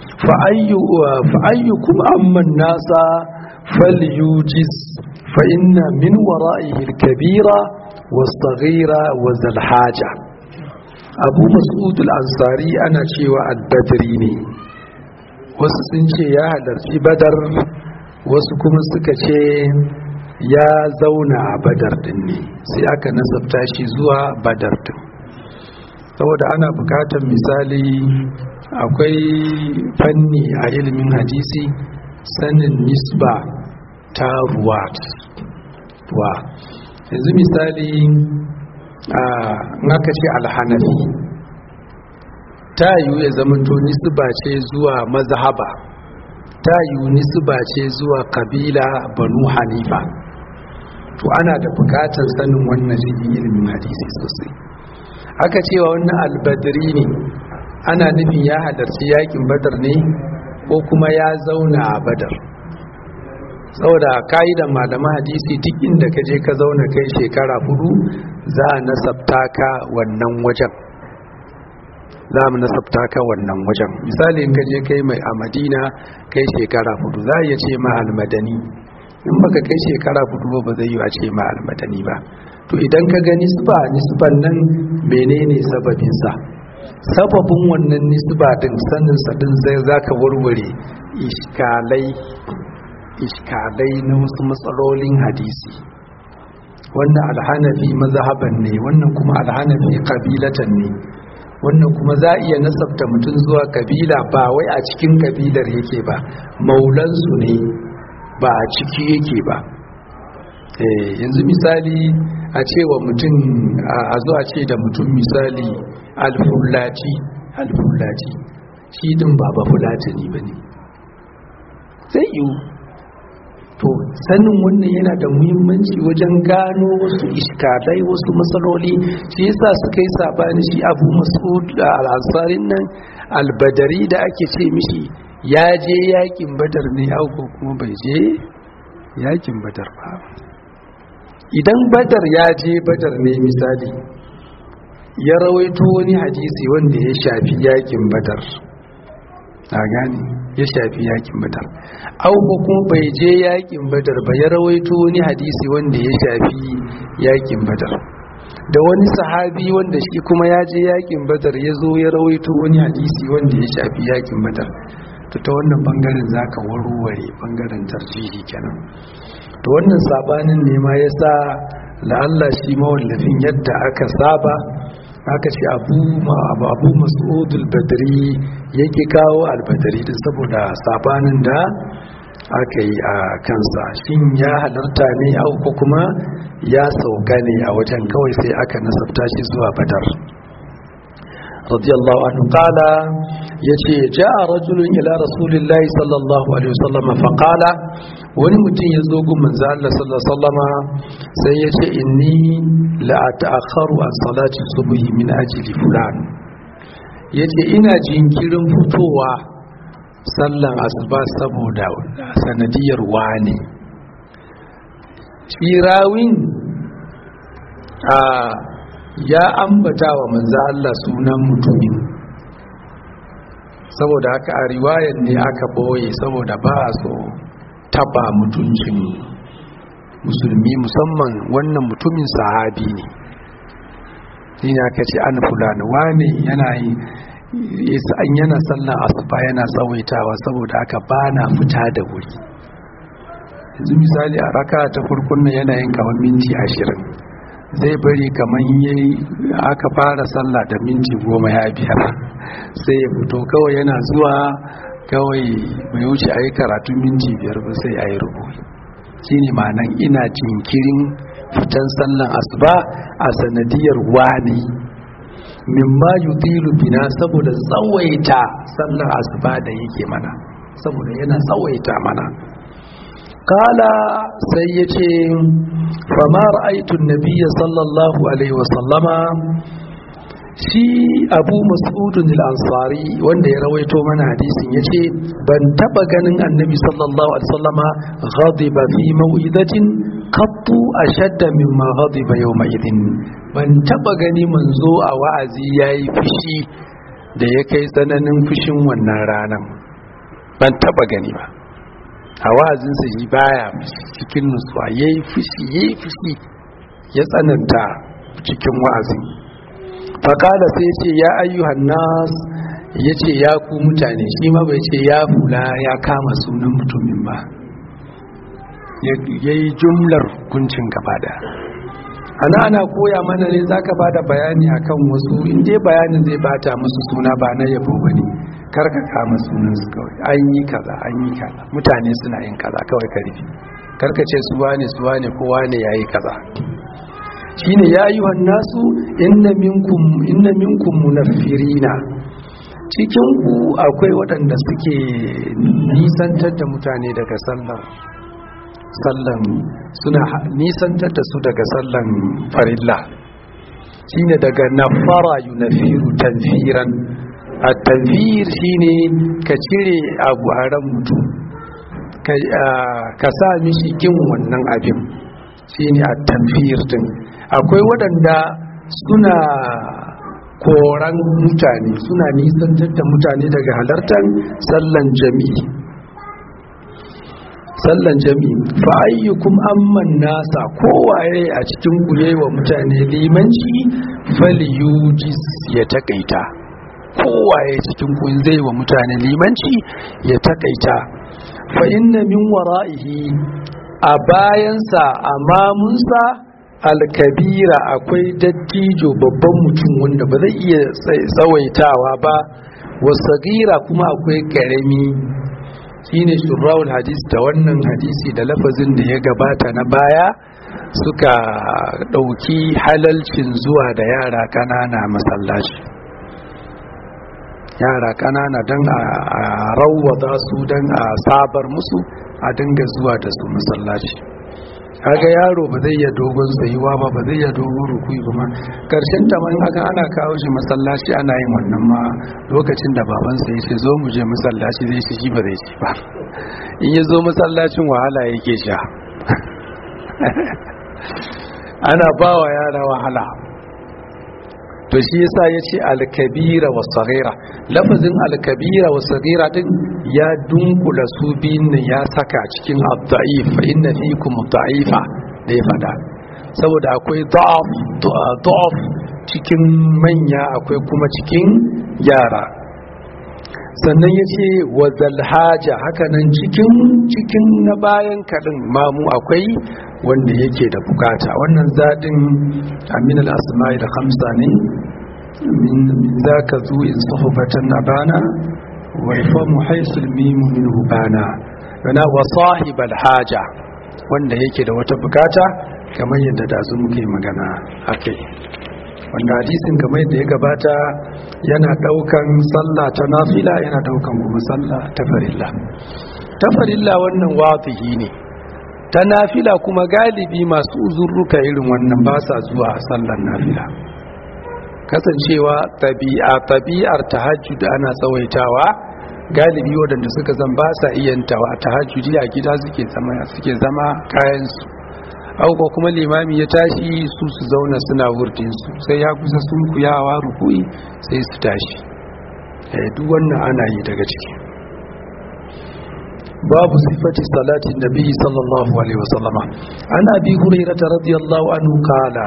fa'ayyukum amman nasa falyujiz fa'inna min wara'ihi kabira wasaghira wa zalhaja abu mas'ud al-ansari ana cewa al-badri ne wasu sun ce ya halarci badar wasu kuma suka ce ya zauna a badar din ne sai aka nasabta shi zuwa badar din saboda ana bukatar misali akwai fanni a ilimin hadisi sanin nisba ta ruwa wa yanzu misali a naka ce alhanafi ta yiwu ya zamanto nisba ce zuwa mazhaba ta yiwu nisba ce zuwa kabila banu hanifa to ana da bukatar sanin wannan cikin ilimin hadisi sosai aka cewa wannan albadri ne ana nufin ya halarci yakin badar ne ko kuma ya zauna a badar saboda ka'idan malaman hadisi duk inda ka je ka zauna kai shekara hudu za a nasabta ka wannan wajen za mu nasabta ka wannan wajen misali in ka je kai mai a madina kai shekara hudu za a iya ce ma almadani in baka kai shekara hudu ba zai yi a ce ma almadani ba to idan ka ga nisba nisban nan menene sababinsa sababin wannan nisba din sanin sa din zai zaka warware iskalai iskalai na wasu matsalolin hadisi wannan alhanafi mazhaban ne wannan kuma alhanafi kabilatan ne wannan kuma za iya nasabta mutum zuwa kabila ba wai a cikin kabilar yake ba maulansu ne ba a ciki yake ba yanzu misali a cewa mutum a zuwa ce da mutum misali alfulaci alfulaci shi din ba ba fulatani ba ne zai yiwu to sanin wannan yana da muhimmanci wajen gano wasu iskalai wasu matsaloli shi yasa suka yi sabani shi abu mas'ud al-ansarin nan albadari da ake ce mishi ya je yakin badar ne ko kuma bai je yakin badar ba idan badar ya je badar ne misali ya rawaito wani hadisi wanda ya shafi yakin badar a gani ya shafi yakin badar au ko kuma bai je yakin badar ba ya rawaito wani hadisi wanda ya shafi yakin badar da wani sahabi wanda shi kuma ya je yakin badar ya zo ya rawaito wani hadisi wanda ya shafi yakin badar to ta wannan bangaren zaka warware bangaren tarjihi kenan to wannan sabanin ne ma yasa la'alla shi mawallafin yadda aka saba aka ce abu abu mas'ud al-badri yake kawo al-badri din saboda sabanin da aka yi a kansa shin ya halarta ne au ko kuma ya sauka ne a wajen kawai sai aka nasabta shi zuwa badar radiyallahu anhu qala yace ja'a rajulun ila rasulillahi sallallahu alaihi wasallam fa qala wani mutum ya zo gun manzo Allah sallallahu alaihi wasallama sai yace inni la ata'akharu an salati subhi min ajli fulan yace ina jinkirin fitowa sallan asuba saboda sanadiyar wani shi rawin a ya ambata wa manzo Allah sunan mutumin saboda haka a riwayar ne aka boye saboda ba a so taba mutuncin musulmi musamman wannan mutumin sahabi ne yin aka ce an fulani wane yana yi an yana sallan asuba yana tsawaitawa saboda haka ba na fita da wuri yanzu misali a raka ta farkon nan yana yin kamar minti ashirin zai bari kamar yayi aka fara sallah da minti goma ya biyar sai ya fito kawai yana zuwa kawai mai wuce a yi karatun minti biyar ba sai a yi rubuwa shi ne ma'anan ina jinkirin fitan sallan asuba a sanadiyar wani mimma yutilu bina saboda tsawaita sallan asuba da yake mana saboda yana tsawaita mana kala sai ya ce fama ra'aitun nabiya sallallahu alaihi wasallama shi abu mas'udun al-ansari wanda ya rawaito mana hadisin ya ce ban taba ganin annabi sallallahu alaihi wasallama ghadiba fi mau'izatin qattu ashadda mimma ghadiba yawma idin ban taba gani manzo a wa'azi yayi fushi da ya kai tsananin fushin wannan ranan ban taba gani ba a wa'azinsa shi baya cikin nutsuwa ya yi fushi ya yi fushi ya tsananta cikin wa'azin faƙada sai ce ya ayyuhan nas ya ce ya ku mutane shi ma bai ce ya fula ya kama sunan mutumin ba ya yi jumlar hukuncin gaba da ana ana koya mana ne za ka ba da bayani akan wasu inda bayanin zai bata musu suna ba na yabo ba ne karka kama sunansu kawai an yi kaza an yi kaza mutane suna yin kaza kawai ka rufe karka ce su wane su wane kowa ne ya yi kaza shine ya yi nasu inna minkum inna minkum munaffirina cikin ku akwai waɗanda suke nisantar da mutane daga sallan sallan suna nisantar da su daga sallan farilla shine daga nafara yunafiru tanfiran a tanfir shine ka cire abu a ran mutum ka sa mishi kin wannan abin shine a tanfir din akwai waɗanda suna koran mutane suna nisantar da mutane daga halartar sallan jami'i sallan jami'i fa ayyukum amman nasa kowaye a cikin kuye wa mutane limanci falyujis ya takaita kowaye cikin kun zai wa mutane limanci ya takaita fa inna min wara'ihi a bayansa a mamunsa alkabira akwai dattijo babban mutum wanda ba zai iya tsawaitawa ba wasagira kuma akwai karami shine shurrawul hadis da wannan hadisi da lafazin da ya gabata na baya suka ɗauki halalcin zuwa da yara ƙanana masallaci yara ƙanana don a rawwada su don a sabar musu a dinga zuwa da su masallaci kaga yaro ba zai iya dogon tsayuwa ba ba zai iya dogon rukui ba ma karshen ta man haka ana kawo shi masallaci ana yin wannan ma lokacin da babansa ya ce zo mu je masallaci zai shi ba zai ci ba in ya zo masallacin wahala yake sha ana ba wa yara wahala to shi yasa ya ce alkabira wa saghira lafazin alkabira wa saghira din ya dunkula su biyun nan ya saka cikin ad-da'if fa inna fikum da'ifa da ya fada saboda akwai da'af da'af cikin manya akwai kuma cikin yara sannan ya ce wa zalhaja hakanan cikin cikin na bayan kaɗin mamu akwai wanda yake da bukata wannan zaɗin aminal asma'i da hamsa ne min za ka zo in sahubatan na bana wa ifamu haisul mimu min hubana wana wa sahibal haja wanda yake da wata bukata kamar yadda da su muke magana akai wanda hadisin kamar yadda ya gabata yana daukan sallah ta nafila yana daukan kuma sallah ta farilla ta farilla wannan watihi ne ta nafila kuma galibi masu uzurruka irin wannan ba sa zuwa sallar nafila kasancewa tabi'a tabi'ar tahajjud ana tsawaitawa galibi waɗanda suka zan ba sa iyantawa a tahajjudi a gida suke zama suke zama kayansu auko kuma limami ya tashi su su zauna suna wurdinsu sai ya kusa sun kuyawa rukui sai su tashi duk wannan ana yi daga ciki babu sifati salatin nabi sallallahu alaihi wasallama an abi hurairah radiyallahu anhu qala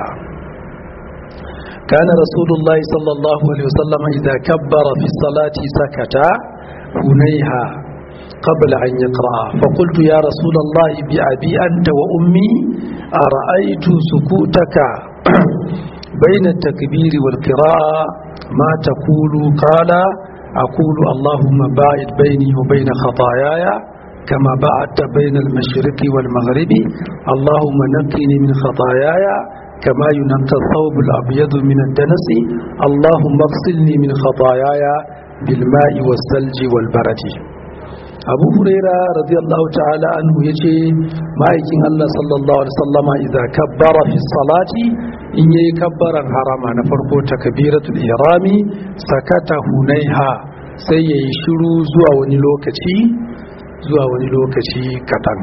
كان رسول الله صلى الله عليه وسلم إذا كبر في الصلاة سكت هنيها قبل أن يقرأ فقلت يا رسول الله بأبي أنت وأمي أرأيت سكوتك بين التكبير والقراءة ما تقول قال أقول اللهم باعد بيني وبين خطاياي كما بعدت بين المشرق والمغرب اللهم نقني من خطاياي كما ينقى الثوب الأبيض من الدنس اللهم اغسلني من خطاياي بالماء والثلج والبرد abu huraira radiyallahu ta'ala anhu ya ce ma'aikin allah sallallahu alaihi sallama idan kabbara fi salati in yayi kabbaran harama na farko takbiratul ihrami sakata hunaiha sai yayi shiru zuwa wani lokaci zuwa wani lokaci kadan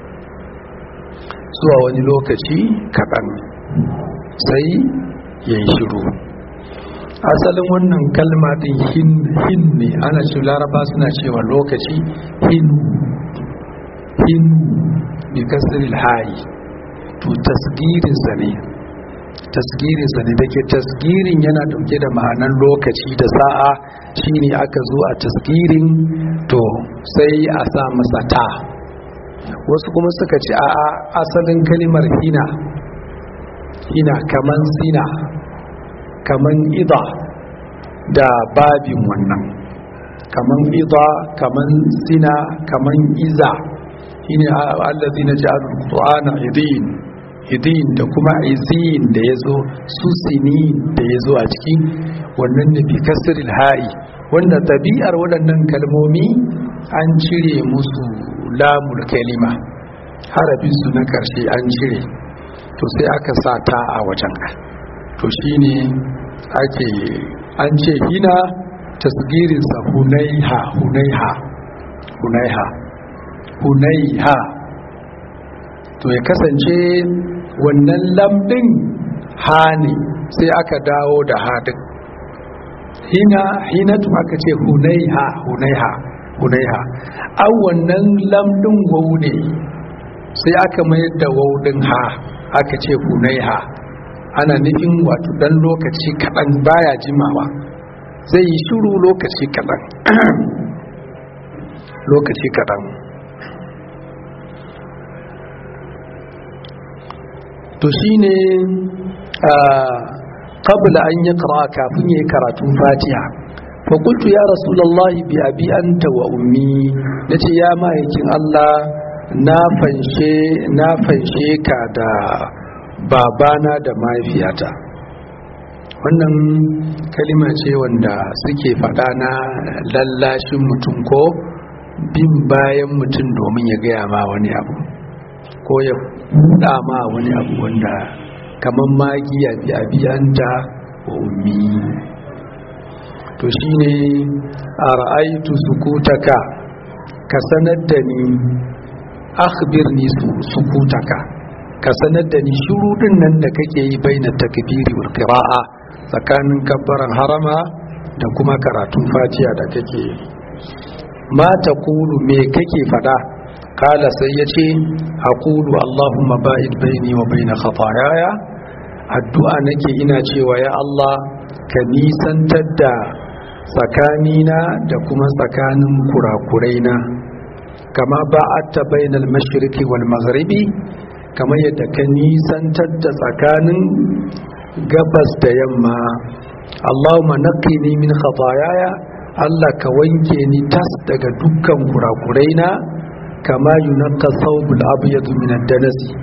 zuwa wani lokaci kadan sai yayi shiru asalin wannan kalma din hin hin ne ana ce laraba suna cewa lokaci hin hin bi kasril hayi to tasgirin sa ne tasgirin sa ne dake tasgirin yana dauke da ma'anar lokaci da sa'a shine aka zo a tasgirin to sai a sa masa ta wasu kuma suka ce a asalin kalimar hina hina kaman sina kaman ida da babin wannan kaman ida kaman sina kaman iza shine allazi na ja'al qur'ana idin idin da kuma izin da yazo su sini da yazo a cikin wannan ne bi kasril ha'i wanda tabi'ar waɗannan kalmomi an cire musu lamul kalima harafin su na karshe an cire to sai aka sa ta a wajen to shine ake an ce hina tasgirinsa hunaiha hunaiha hunaiha hunaiha to ya kasance wannan lamdin ha ne sai aka dawo da hadin hina hinatu aka ce hunaiha hunaiha hunaiha an wannan lamdin wau ne sai aka mayar da wau din ha aka ce hunaiha ana nufin wato dan lokaci kaɗan baya jimawa zai yi shuru lokaci kaɗan lokaci kaɗan to shi ne ƙabla an yi ƙara kafin ya yi karatun fatiha fakultu ya rasulallah bi abi anta wa ummi na ce ya ma'aikin allah na fanshe ka da babana da mahaifiyata wannan kalima ce wanda suke faɗa na lallashin mutum ko bin bayan mutum domin ya gaya ma wani abu ko ya buɗa ma wani abu wanda kamar magiya bi abiyanta wa ummi to shine a ra'aitu sukutaka ka sanar da ni akhbirni sukutaka ka sanar da ni shurudin nan da kake yi bai na takbiri wal qira'a tsakanin kabbaran harama da kuma karatun fatiha da kake yi ma taqulu me kake fada kala sai yace aqulu allahumma ba'id baini wa baina khataayaya addu'a nake ina cewa ya Allah ka nisantar da tsakanina da kuma tsakanin kurakuraina kama ba'atta bainal mashriqi wal maghribi kamar yadda ka nisantar da tsakanin gabas da yamma Allahumma naqqini min khataayaya Allah ka wanke ni tas daga dukkan kurakuraina kama yunqqa thawbul abyad min ad-danas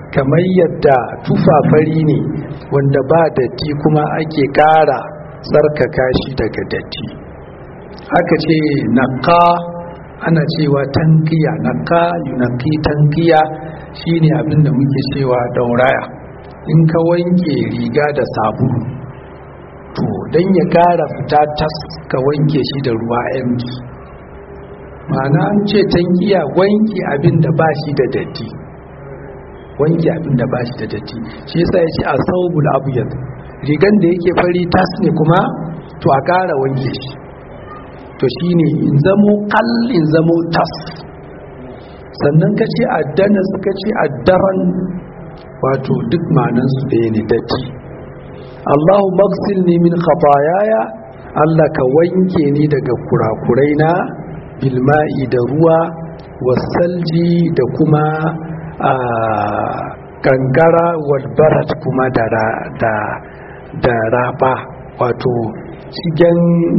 kamar yadda tufafari ne wanda ba datti kuma ake ƙara tsarkaka shi daga datti aka ce naka ana cewa tankiya naka yunaki tankiya shine abinda muke cewa dauraya in ka wanke riga da sabulu to don ya ƙara fita tas ka wanke shi da ruwa empty ma'ana an ce tankiya wanke abin da ba shi da datti wanke abin da ba shi da datti shi yasa ya ce a saubul abuyat rigan da yake fari tas ne kuma to a ƙara wanke shi to shi ne in zamo kal in zamo tas sannan ka ce addana suka ce addaran wato duk manansu ɗaya ne datti allahu maksil ne min khatayaya allah ka wanke ni daga kurakurai na bilma'i da ruwa wasalji da kuma a kankara walbarat kuma da raba wato cikin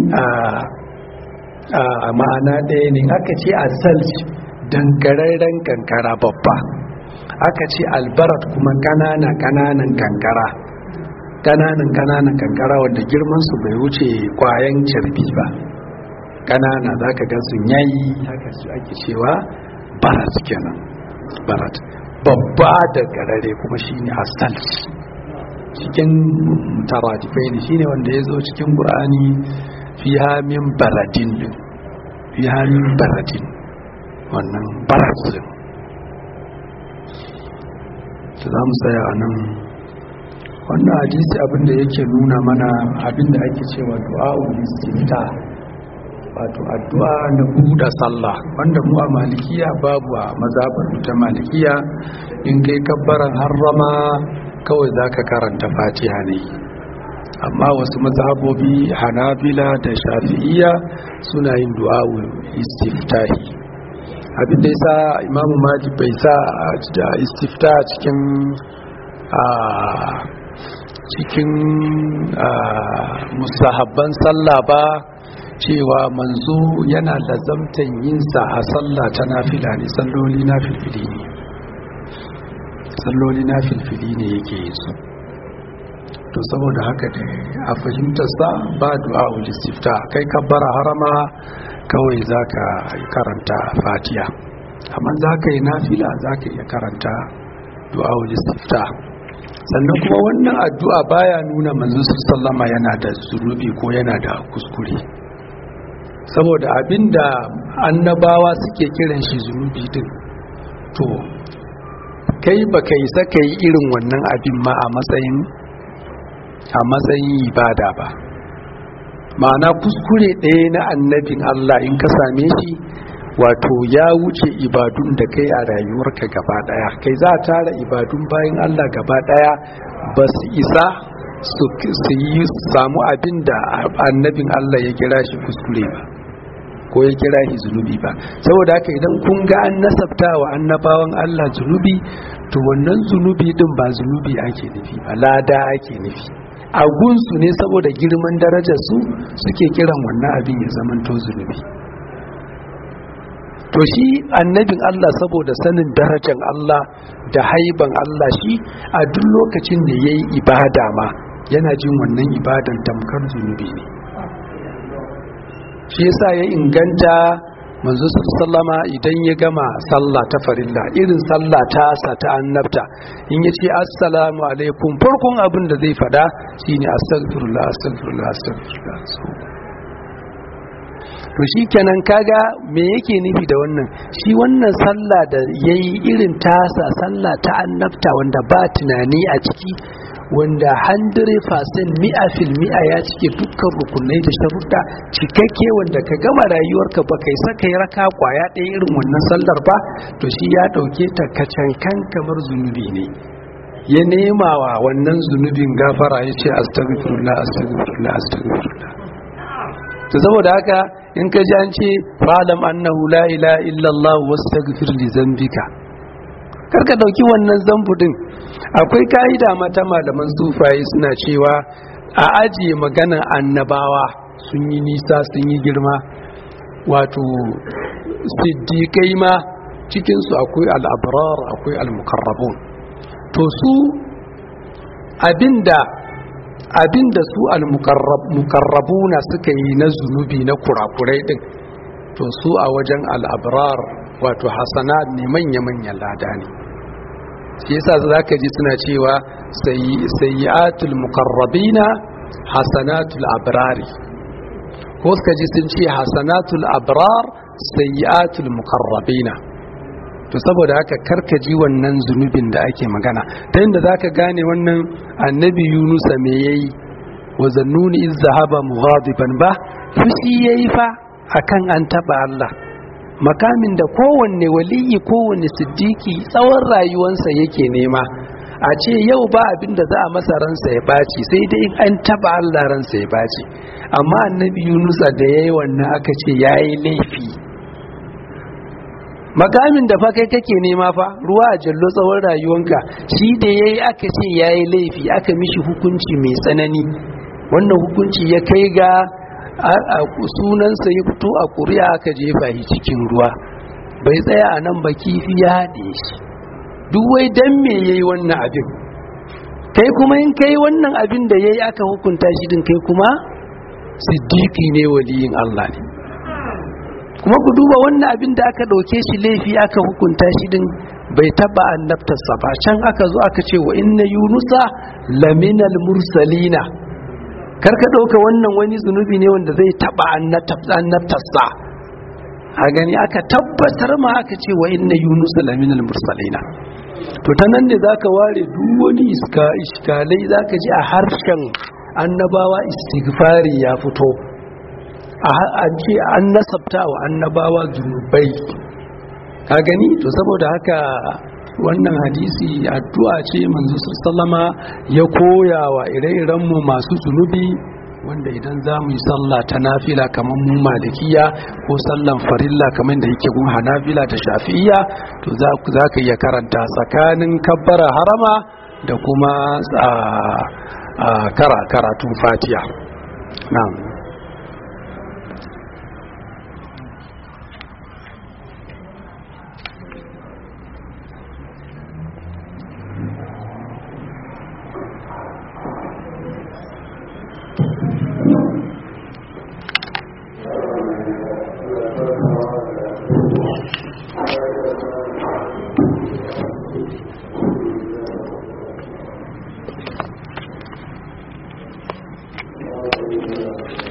a ma'ana ɗaya ne aka ce a salji dangararren kankara babba aka ce albarat kuma ƙanana ƙananan kankara ƙananan ƙananan kankara wanda girmansu bai wuce kwayan carbi ba ƙanana za ka gan sun yayi haka su ake cewa barat kenan barat babba da garare kuma shine asal cikin taradifai ne shine wanda ya zo cikin qur'ani fiha min baradin din fiha min baradin wannan barat din to za mu tsaya a nan wannan hadisi abinda yake nuna mana abinda ake cewa du'a'ul istifta wato addu'a na buɗe sallah wanda mu a malikiya babu a mazabar ta malikiya in kai kabbaran harrama kawai zaka karanta fatiha ne amma wasu mazhabobi hanabila da shafi'iyya suna yin du'a'u istiftahi abin da yasa imamu malik bai sa da istifta cikin a cikin musahabban sallah ba cewa manzo yana lazamtan yinsa a sallah ta nafila ne salloli na filfili ne salloli na filfili ne yake yin su to saboda haka ne a fahimtarsa ba du'a ulistifta kai kabbara harama kawai za ka karanta fatiya amma za ka yi nafila za ka iya karanta du'a ulistifta sannan kuma wannan addu'a baya nuna manzo sallama yana da zunubi ko yana da kuskure saboda abinda annabawa suke kiran shi zunubi din to kai baka yi saka yi irin wannan abin ma a matsayin a matsayin ibada ba ma'ana kuskure ɗaya na annabin Allah in ka same shi wato ya wuce ibadun da kai a rayuwarka gaba ɗaya kai za a tara ibadun bayan Allah gaba ɗaya ba su isa su yi samu abin da annabin Allah ya kira shi kuskure ba ko ya kira shi zunubi ba saboda haka idan kun ga an nasabta wa annabawan Allah zunubi to wannan zunubi din ba zunubi ake nufi ba lada ake nufi a gunsu ne saboda girman darajar su suke kiran wannan abin ya zamanto zunubi to shi annabin Allah saboda sanin darajar Allah da haiban Allah shi a duk lokacin da ya yi ibada ma yana jin wannan ibadan tamkar zunubi ne shi yasa ya inganta manzo sallama idan ya gama sallah ta farilla irin sallah ta sa ta annabta in ya ce assalamu alaikum farkon abin da zai fada shine astaghfirullah astaghfirullah astaghfirullah to shi kenan kaga me yake nufi da wannan shi wannan sallah da yayi irin tasa sallah ta annabta wanda ba tunani a ciki wanda 100% mi'a fil mi'a ya cike dukkan rukunai da sharuɗa cikakke wanda ka gama rayuwarka ba kai saka yi raka kwaya ɗaya irin wannan sallar ba to shi ya ɗauke ta kacankan kamar zunubi ne ya nema wa wannan zunubin gafara ya ce astagfirullah astagfirullah astagfirullah to saboda haka in ka ji an ce fa'alam annahu la ilaha illallah wastaghfir li zambika karka dauki wannan zambu din akwai ka'ida mata malaman sufaye suna cewa a ajiye magana annabawa sun yi nisa sun yi girma wato siddiƙai ma cikinsu akwai al'abrar akwai al-mukarrabun to su abinda abinda su al-muqarrabuna suka yi na zunubi na kurakurai din to su a wajen al-abrar wato hasanat ne manya-manyan lada ne shi yasa zaka ji suna cewa sayyi'atul muqarrabina hasanatul abrari ko suka ji sun ce hasanatul abrar sayyi'atul muqarrabina to saboda haka karkaji wannan zunubin da ake magana ta yadda zaka gane wannan annabi yunusa me yayi wa zannuni iz zahaba mughadiban ba fushi yayi fa akan an taba Allah makamin da kowanne waliyi kowanne siddiki tsawon rayuwansa yake nema a ce yau ba abin da za a masa ransa ya baci sai dai in an taba Allah ransa ya baci amma annabi yunusa da yayi wannan aka ce yayi laifi makamin da fa kai kake nema fa ruwa a jallo tsawon rayuwanka shi da yayi aka ce yayi laifi aka mishi hukunci mai tsanani wannan hukunci ya kai ga sunansa ya fito a ƙuri'a aka jefa shi cikin ruwa bai tsaya a nan ba kifi ya haɗe shi duk wai dan me yayi wannan abin kai kuma in kai wannan abin da yayi aka hukunta shi din kai kuma siddiqi ne waliyin Allah ne kuma ku duba wannan abin da aka ɗauke shi laifi aka hukunta shi din bai taba annabtarsa ba can aka zo aka ce wa inna yunusa laminal mursalina kar ka ɗauka wannan wani zunubi ne wanda zai taba annabtarsa a gani aka tabbatar ma aka ce wa inna yunusa laminal mursalina to ta nan ne za ka ware duk wani iska iskalai za ka ji a harshen annabawa istighfari ya fito a ce an nasabta wa annabawa zunubai ka gani to saboda haka wannan hadisi addu'a ce manzo sallama ya koya wa ire-irenmu masu zunubi wanda idan za mu yi sallah ta nafila kamar mu malikiya ko sallan farilla kamar da yake gun hanafila da shafi'iya to za ka iya karanta tsakanin kabbara harama da kuma karatun fatiya na'am Thank you.